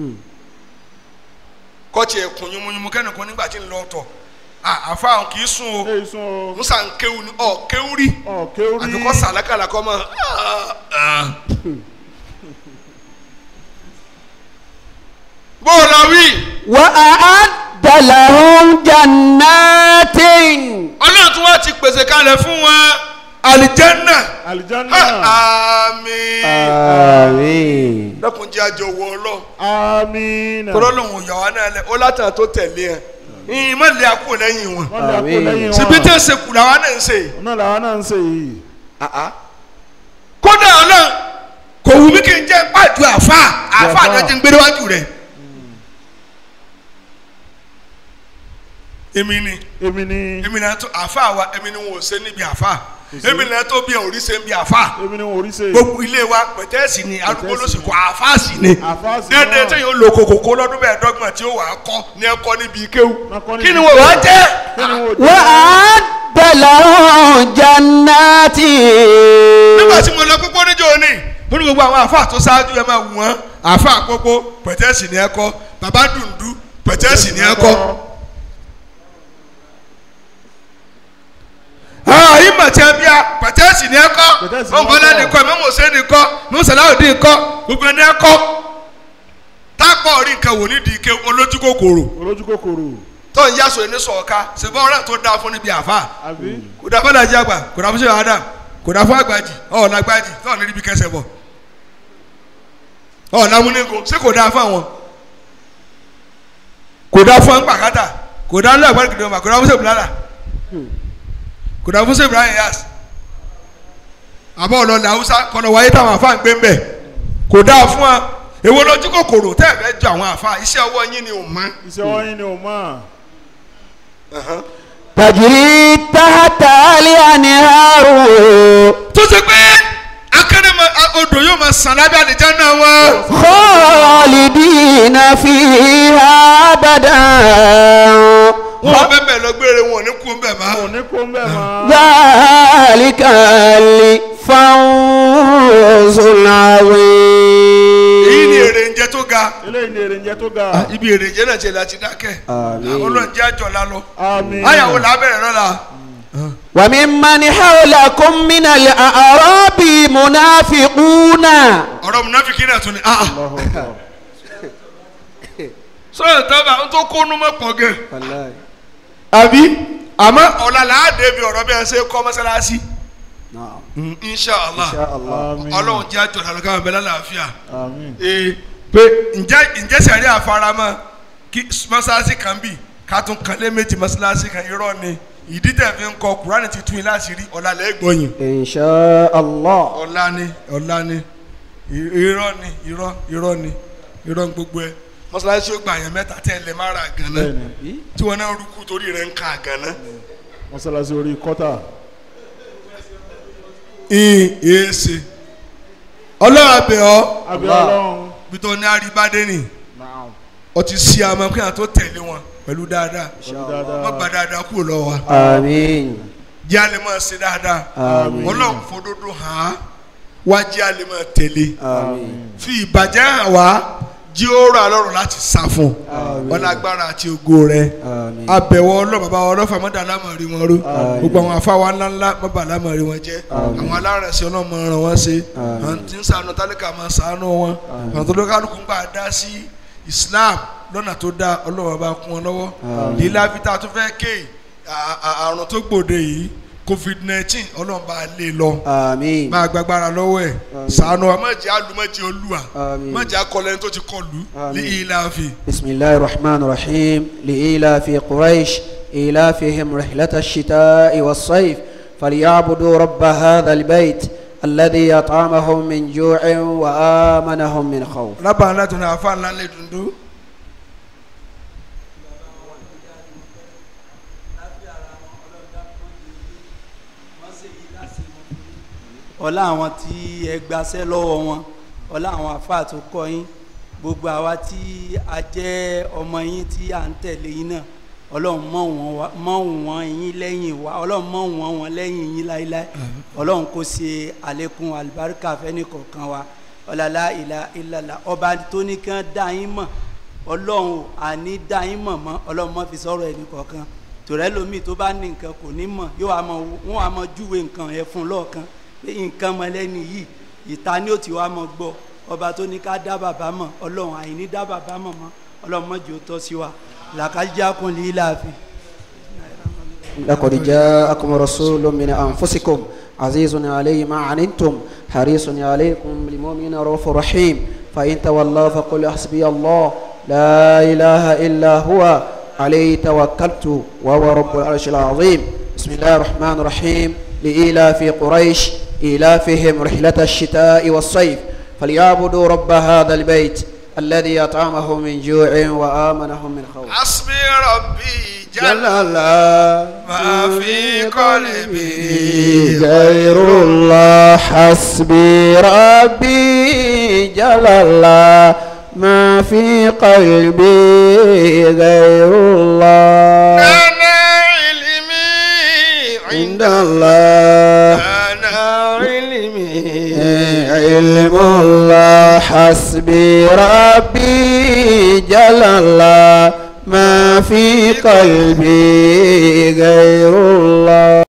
Speaker 2: kọ́ọ̀tì ẹ̀kún yunmuyunmu kẹ́nìkan nígbà tí ń lọ tọ̀ àfa àwọn kì í sùn o
Speaker 3: ẹ̀ sùn o
Speaker 2: musa ń kéwu ni ọ kéwu rí
Speaker 3: ọ̀ kéwrí
Speaker 2: àfi kọ́ sàlákàlà kọ́ mọ́ bó o lọ wí
Speaker 1: وأعد لهم جنات
Speaker 2: ọlọ́run tí wọ́n ti pèsè kalẹ̀ fún wọn àlìjẹ́nà
Speaker 3: àlìjáná
Speaker 2: àmín
Speaker 1: آمين
Speaker 2: lọ́kùn jẹ́ àjọ wọ ọlọ́run
Speaker 3: amínà
Speaker 2: tọ́lọ́lọ́hún yà wá náà lẹ ó látàn tó tẹ̀lé ẹ ìyìn má lè àkó lẹ́yìn wọn
Speaker 3: wọ́n lè kó
Speaker 1: Àmín.
Speaker 3: lẹ́yìn wọn
Speaker 2: síbi tẹ́ ṣe kù làwọn náà ń ṣe
Speaker 3: ọ̀nà làwọn náà ń ṣe yìí
Speaker 2: kódà ọlọ́run kò wù mí kí n jẹ́ pàjù àfa àfa
Speaker 3: Àfáà.
Speaker 2: àdájọ́ ń gbé níwájú rẹ̀ èmi ni
Speaker 3: èmi ni
Speaker 2: èmi náà tó àfa wa èmi ni wọn ò ṣe níbi àfa èmi náà tó bí òrí ṣe níbi àfa
Speaker 3: èmi ni wọn ò rí ṣe
Speaker 2: gbogbo ilé wa pẹ̀tẹ́sì ni arúgbó ló sì kọ́ àfa sì ni
Speaker 3: Àfáà sì
Speaker 2: dédé
Speaker 3: náà.
Speaker 2: tí yóò lo kòkòkò lọ́dún mẹ́ẹ̀ẹ́dọ́gbọ̀n tí ó wà á kọ́ ní ẹ̀kọ́ níbi kéwù
Speaker 3: Wọ́n kọ́
Speaker 2: kí ni
Speaker 3: níbi
Speaker 2: wọ́n wá jẹ́
Speaker 3: kí ni wọn ò jẹ́
Speaker 1: وأعد لهم جنات
Speaker 2: nígbà tí mo lọ pópó níjọ́ ni mo ní gbogbo àwọn àfa tó ṣáájú ẹ máa wù wọ́n àfa àpópó pẹ̀tẹ́sì ni ẹ̀kọ́ bàbá dùndú pẹ̀tẹ́sì ni ẹ̀kọ́ ààyè màtí ẹbíà pẹ̀tẹ́sì ni ẹ̀kọ́
Speaker 3: Pẹ̀tẹ́sì ni
Speaker 2: mọ̀nkọ́lá
Speaker 3: ẹ̀kọ́.
Speaker 2: ni kọ́ mọ̀mọ́sẹ́ ni kọ́ mọ̀sálàódì kọ́ gbogbo ẹni ẹ̀kọ́ tápọ̀ orí nǹkan wò nídìí ike olójú kòkòrò
Speaker 3: olójú kòkòrò
Speaker 2: tó ń yásọ ẹni sọ̀ọ́ká ṣèbọ̀ ọ̀rẹ́ tó dáa fún níbi àfa
Speaker 3: àbí
Speaker 2: kò dáa fún alájí àgbà kò dáa fún sèwà adam kò dáa fún àgbàjì ọ̀ọ́nà àgbàjì tó ọ̀nà níbi kẹsẹ̀ bọ̀ ọ̀ọ́nà amúnigun ṣé kò dáa fún àwọn kò dáa fún àgbàkátà kò dáa fún àgbàjì kìdìmọ̀ kò dáa fún sèbùlálà kò dáa fún sèbùlálà yas àbọ̀ ọ̀lọ́lẹ̀ haúsá kọ́nà wáyé táwọn àfa ń gbé ń bẹ̀ kò dáa fún wa èwo lójú kòkòrò tẹ́ ẹ̀ fẹ́ jọ àwọn àfa iṣẹ́ ọwọ́ yín ni ò mọ́
Speaker 3: iṣẹ́ wọn yín ni ò mọ̀
Speaker 1: تجري تحت الأنهار
Speaker 2: tó ṣe pé akérèmọ odò yóò máa sàn lábẹ́ àlìjáná wọn.
Speaker 1: خالدين فيها أبدا
Speaker 2: wọn ò bẹ́ẹ̀ bẹ́ẹ̀ lọ gbére wọn ò ní kú bẹ́ẹ̀ má.
Speaker 3: ò ní kó ń bẹ̀ mọ́
Speaker 1: ذلك الفوز العظيم
Speaker 2: èyí ni èrè ń jẹ tó ga
Speaker 3: eléyìí ni èrè ń jẹ tó ga
Speaker 2: ibi èrè jẹ náà ti láti dákẹ́
Speaker 1: آمين
Speaker 2: ọlọ́run jẹ́ àjọlá lọ.
Speaker 3: àmín
Speaker 2: ayàwó làbẹ̀rẹ̀ lọ́la
Speaker 1: وممن حولكم من الأعراب منافقون
Speaker 2: ọ̀rọ̀ munafiki náà tún ni ah ah.
Speaker 3: Allahu Akbar.
Speaker 2: sọ̀rọ̀ tábà ń tó kónú mọ́ pọ̀ gẹ̀. àbí àmọ́ ọ̀la làá débi ọ̀rọ̀ bí ẹ ṣe kọ́ mọ́sálásí.
Speaker 1: نعم
Speaker 2: inshàlá
Speaker 1: إن شاء الله
Speaker 3: àmín
Speaker 2: ọlọ́run jẹ́ àjọlá lọ káwọn bẹ́ẹ̀ lálàáfíà.
Speaker 3: àmín
Speaker 2: ee pé ǹjẹ́ ǹjẹ́ sẹ̀rí àfaramọ́ kí mọ́sálásí kan bì ká tún kan lé méjì mọ́sálásí kan irọ́ ni ìdí tẹ̀ fi ń kọ kúránì ti tún yín láti rí ọ̀la lẹ́gbọ̀nyìn
Speaker 1: إن شاء الله
Speaker 2: ọ̀la ni ọ̀la ni i- irọ́ ni irọ́ irọ́ ni irọ́ ni gbogbo ẹ̀ mọ́sálásí ó gba àyàn mẹ́ta tẹ́ ẹ lè má ra àgànná
Speaker 3: bẹ́ẹ̀ni
Speaker 2: tí wọn náà rúkú torí rẹ̀ ń ka àgànná.
Speaker 3: mọ́sálásí orí kọ́tà
Speaker 2: ìyìn èèṣe ọlọ́run àbẹ̀ ọ́
Speaker 3: àbí
Speaker 1: Allah.
Speaker 3: ọlọ́run
Speaker 2: bí tó ní àríbádé nì
Speaker 3: Naam.
Speaker 2: ọ ti ṣí àmọ́ kí àwọn tó tẹ̀lé wọn pẹ̀lú dáadáa
Speaker 3: pẹ̀lú
Speaker 2: wọ́n
Speaker 3: dáadáa
Speaker 2: gba dáadáa kúrò lọ́wọ́ wa.
Speaker 1: آمين
Speaker 2: jẹ́ àlè máa ṣe dáadáa
Speaker 1: آمين
Speaker 2: ọlọ́run fòdodo hàn án wá jẹ́ àlè máa tẹ̀lé
Speaker 1: آمين
Speaker 2: fi ìbàjẹ́ hàn wá jí ó rà lọ́rùn láti sá fún
Speaker 1: Àmín.
Speaker 2: wọn lágbára àti ògo rẹ
Speaker 1: آمين
Speaker 2: abẹ̀wọ̀ ọlọ́ bàbá wa ọlọ́fà mọ́tà alámọ̀rí wọn ró
Speaker 1: Àmín.
Speaker 2: gbogbo àwọn afáwa ńláńlá mọ́bà alámọ̀rí wọn jẹ́
Speaker 1: Àmín.
Speaker 2: àwọn alárẹ̀sẹ̀ ọlọ́mọ ràn wọ́n ṣe
Speaker 1: Àmín.
Speaker 2: àwọn tí ń sànù tálíkà máa sànù wọn àwọn tó lókàlùkù ń gbà dá sí Islam lọ́nà tó dá ọlọ́wọ́ bá kún wọn lọ́wọ́
Speaker 1: Àmín.
Speaker 2: lílá fita tó fẹ́ ké à- à- àrùn tó gbòde yìí covid nineteen ọlọ́run bá lé lọ
Speaker 1: آمين
Speaker 2: máa gbàgbára lọ́wọ́ ẹ̀
Speaker 1: Àmín.
Speaker 2: sànù wa má jẹ́ àlùmọ́jẹ́ olúwa
Speaker 1: آمين
Speaker 2: má jẹ́ akọlẹ́ni tó ti kọlù
Speaker 1: Àmín.
Speaker 2: ní ìlàfi.
Speaker 1: بسم الله الرحمن الرحيم لإيلاف قريش إيلافهم رحلة الشتاء والصيف فليعبدوا رب هذا البيت الذي أطعمهم من جوع وآمنهم من خوف
Speaker 2: rábà ńlá tó ní àfa ńlá lè dundun.
Speaker 4: ọlá àwọn tí ẹ gbaṣẹ́ lọ́wọ́ wọn ọlá àwọn àfáà tó kọ́ yín gbogbo àwa tí a jẹ́ ọmọ yín tí à ń tẹ̀lé yín náà ọlọ́run mọ̀ wọ́n wá mọ̀ wọ́n yín lẹ́yìn wa ọlọ́run mọ̀ wọ́n wọn lẹ́yìn yín láéláé ọlọ́run kò ṣe àlékún àlùbáríkà fẹ́ni kọ̀ọ̀kan wa ọ̀làlá ìlà ìlàlà ọba tó ní kí wọ́n dá yín mọ̀ ọlọ́run ò àní dá yín mọ̀ mọ́ ọlọ́run mọ̀ fi sọ̀rọ̀ ẹnì kọ̀ọ̀kan tòrẹ́ lomi tó bá ní nǹkan kò ní mọ̀ yóò wá mọ̀ wọ́n wá mọ̀ júwe nǹkan yẹn fún lọ́ọ̀kan pé nǹkan mọ lẹ́ni yìí ìta ni ó ti wá mọ̀ gbọ́ ọba tó ní ká dá bàbá mọ̀ ọlọ́run àìní dá bàbá mọ̀ mọ́ ọlọ́run mọ̀ jù ó tọ́ sí wa làkàjá kun lè láàfin.
Speaker 1: لقد جاءكم رسول من أنفسكم عزيز عليه ما عنتم حريص عليكم بالمؤمنين رؤوف رحيم فإن تولوا فقل حسبي الله لا إله إلا هو عليه توكلت وهو رب العرش العظيم بسم الله الرحمن الرحيم لإيلاف قريش إيلافهم رحلة الشتاء والصيف فليعبدوا رب هذا البيت الذي أطعمهم من جوع وآمنهم من خوف
Speaker 2: asbi rabbi jala
Speaker 1: الله
Speaker 2: ma fi qalbi
Speaker 1: غير الله حسبي ربي جل الله ما في قلبي غير الله
Speaker 2: ana ilmi
Speaker 1: عند الله
Speaker 2: ana ilmi
Speaker 1: علم الله حسبي ربي جل الله ما في قلبي غير الله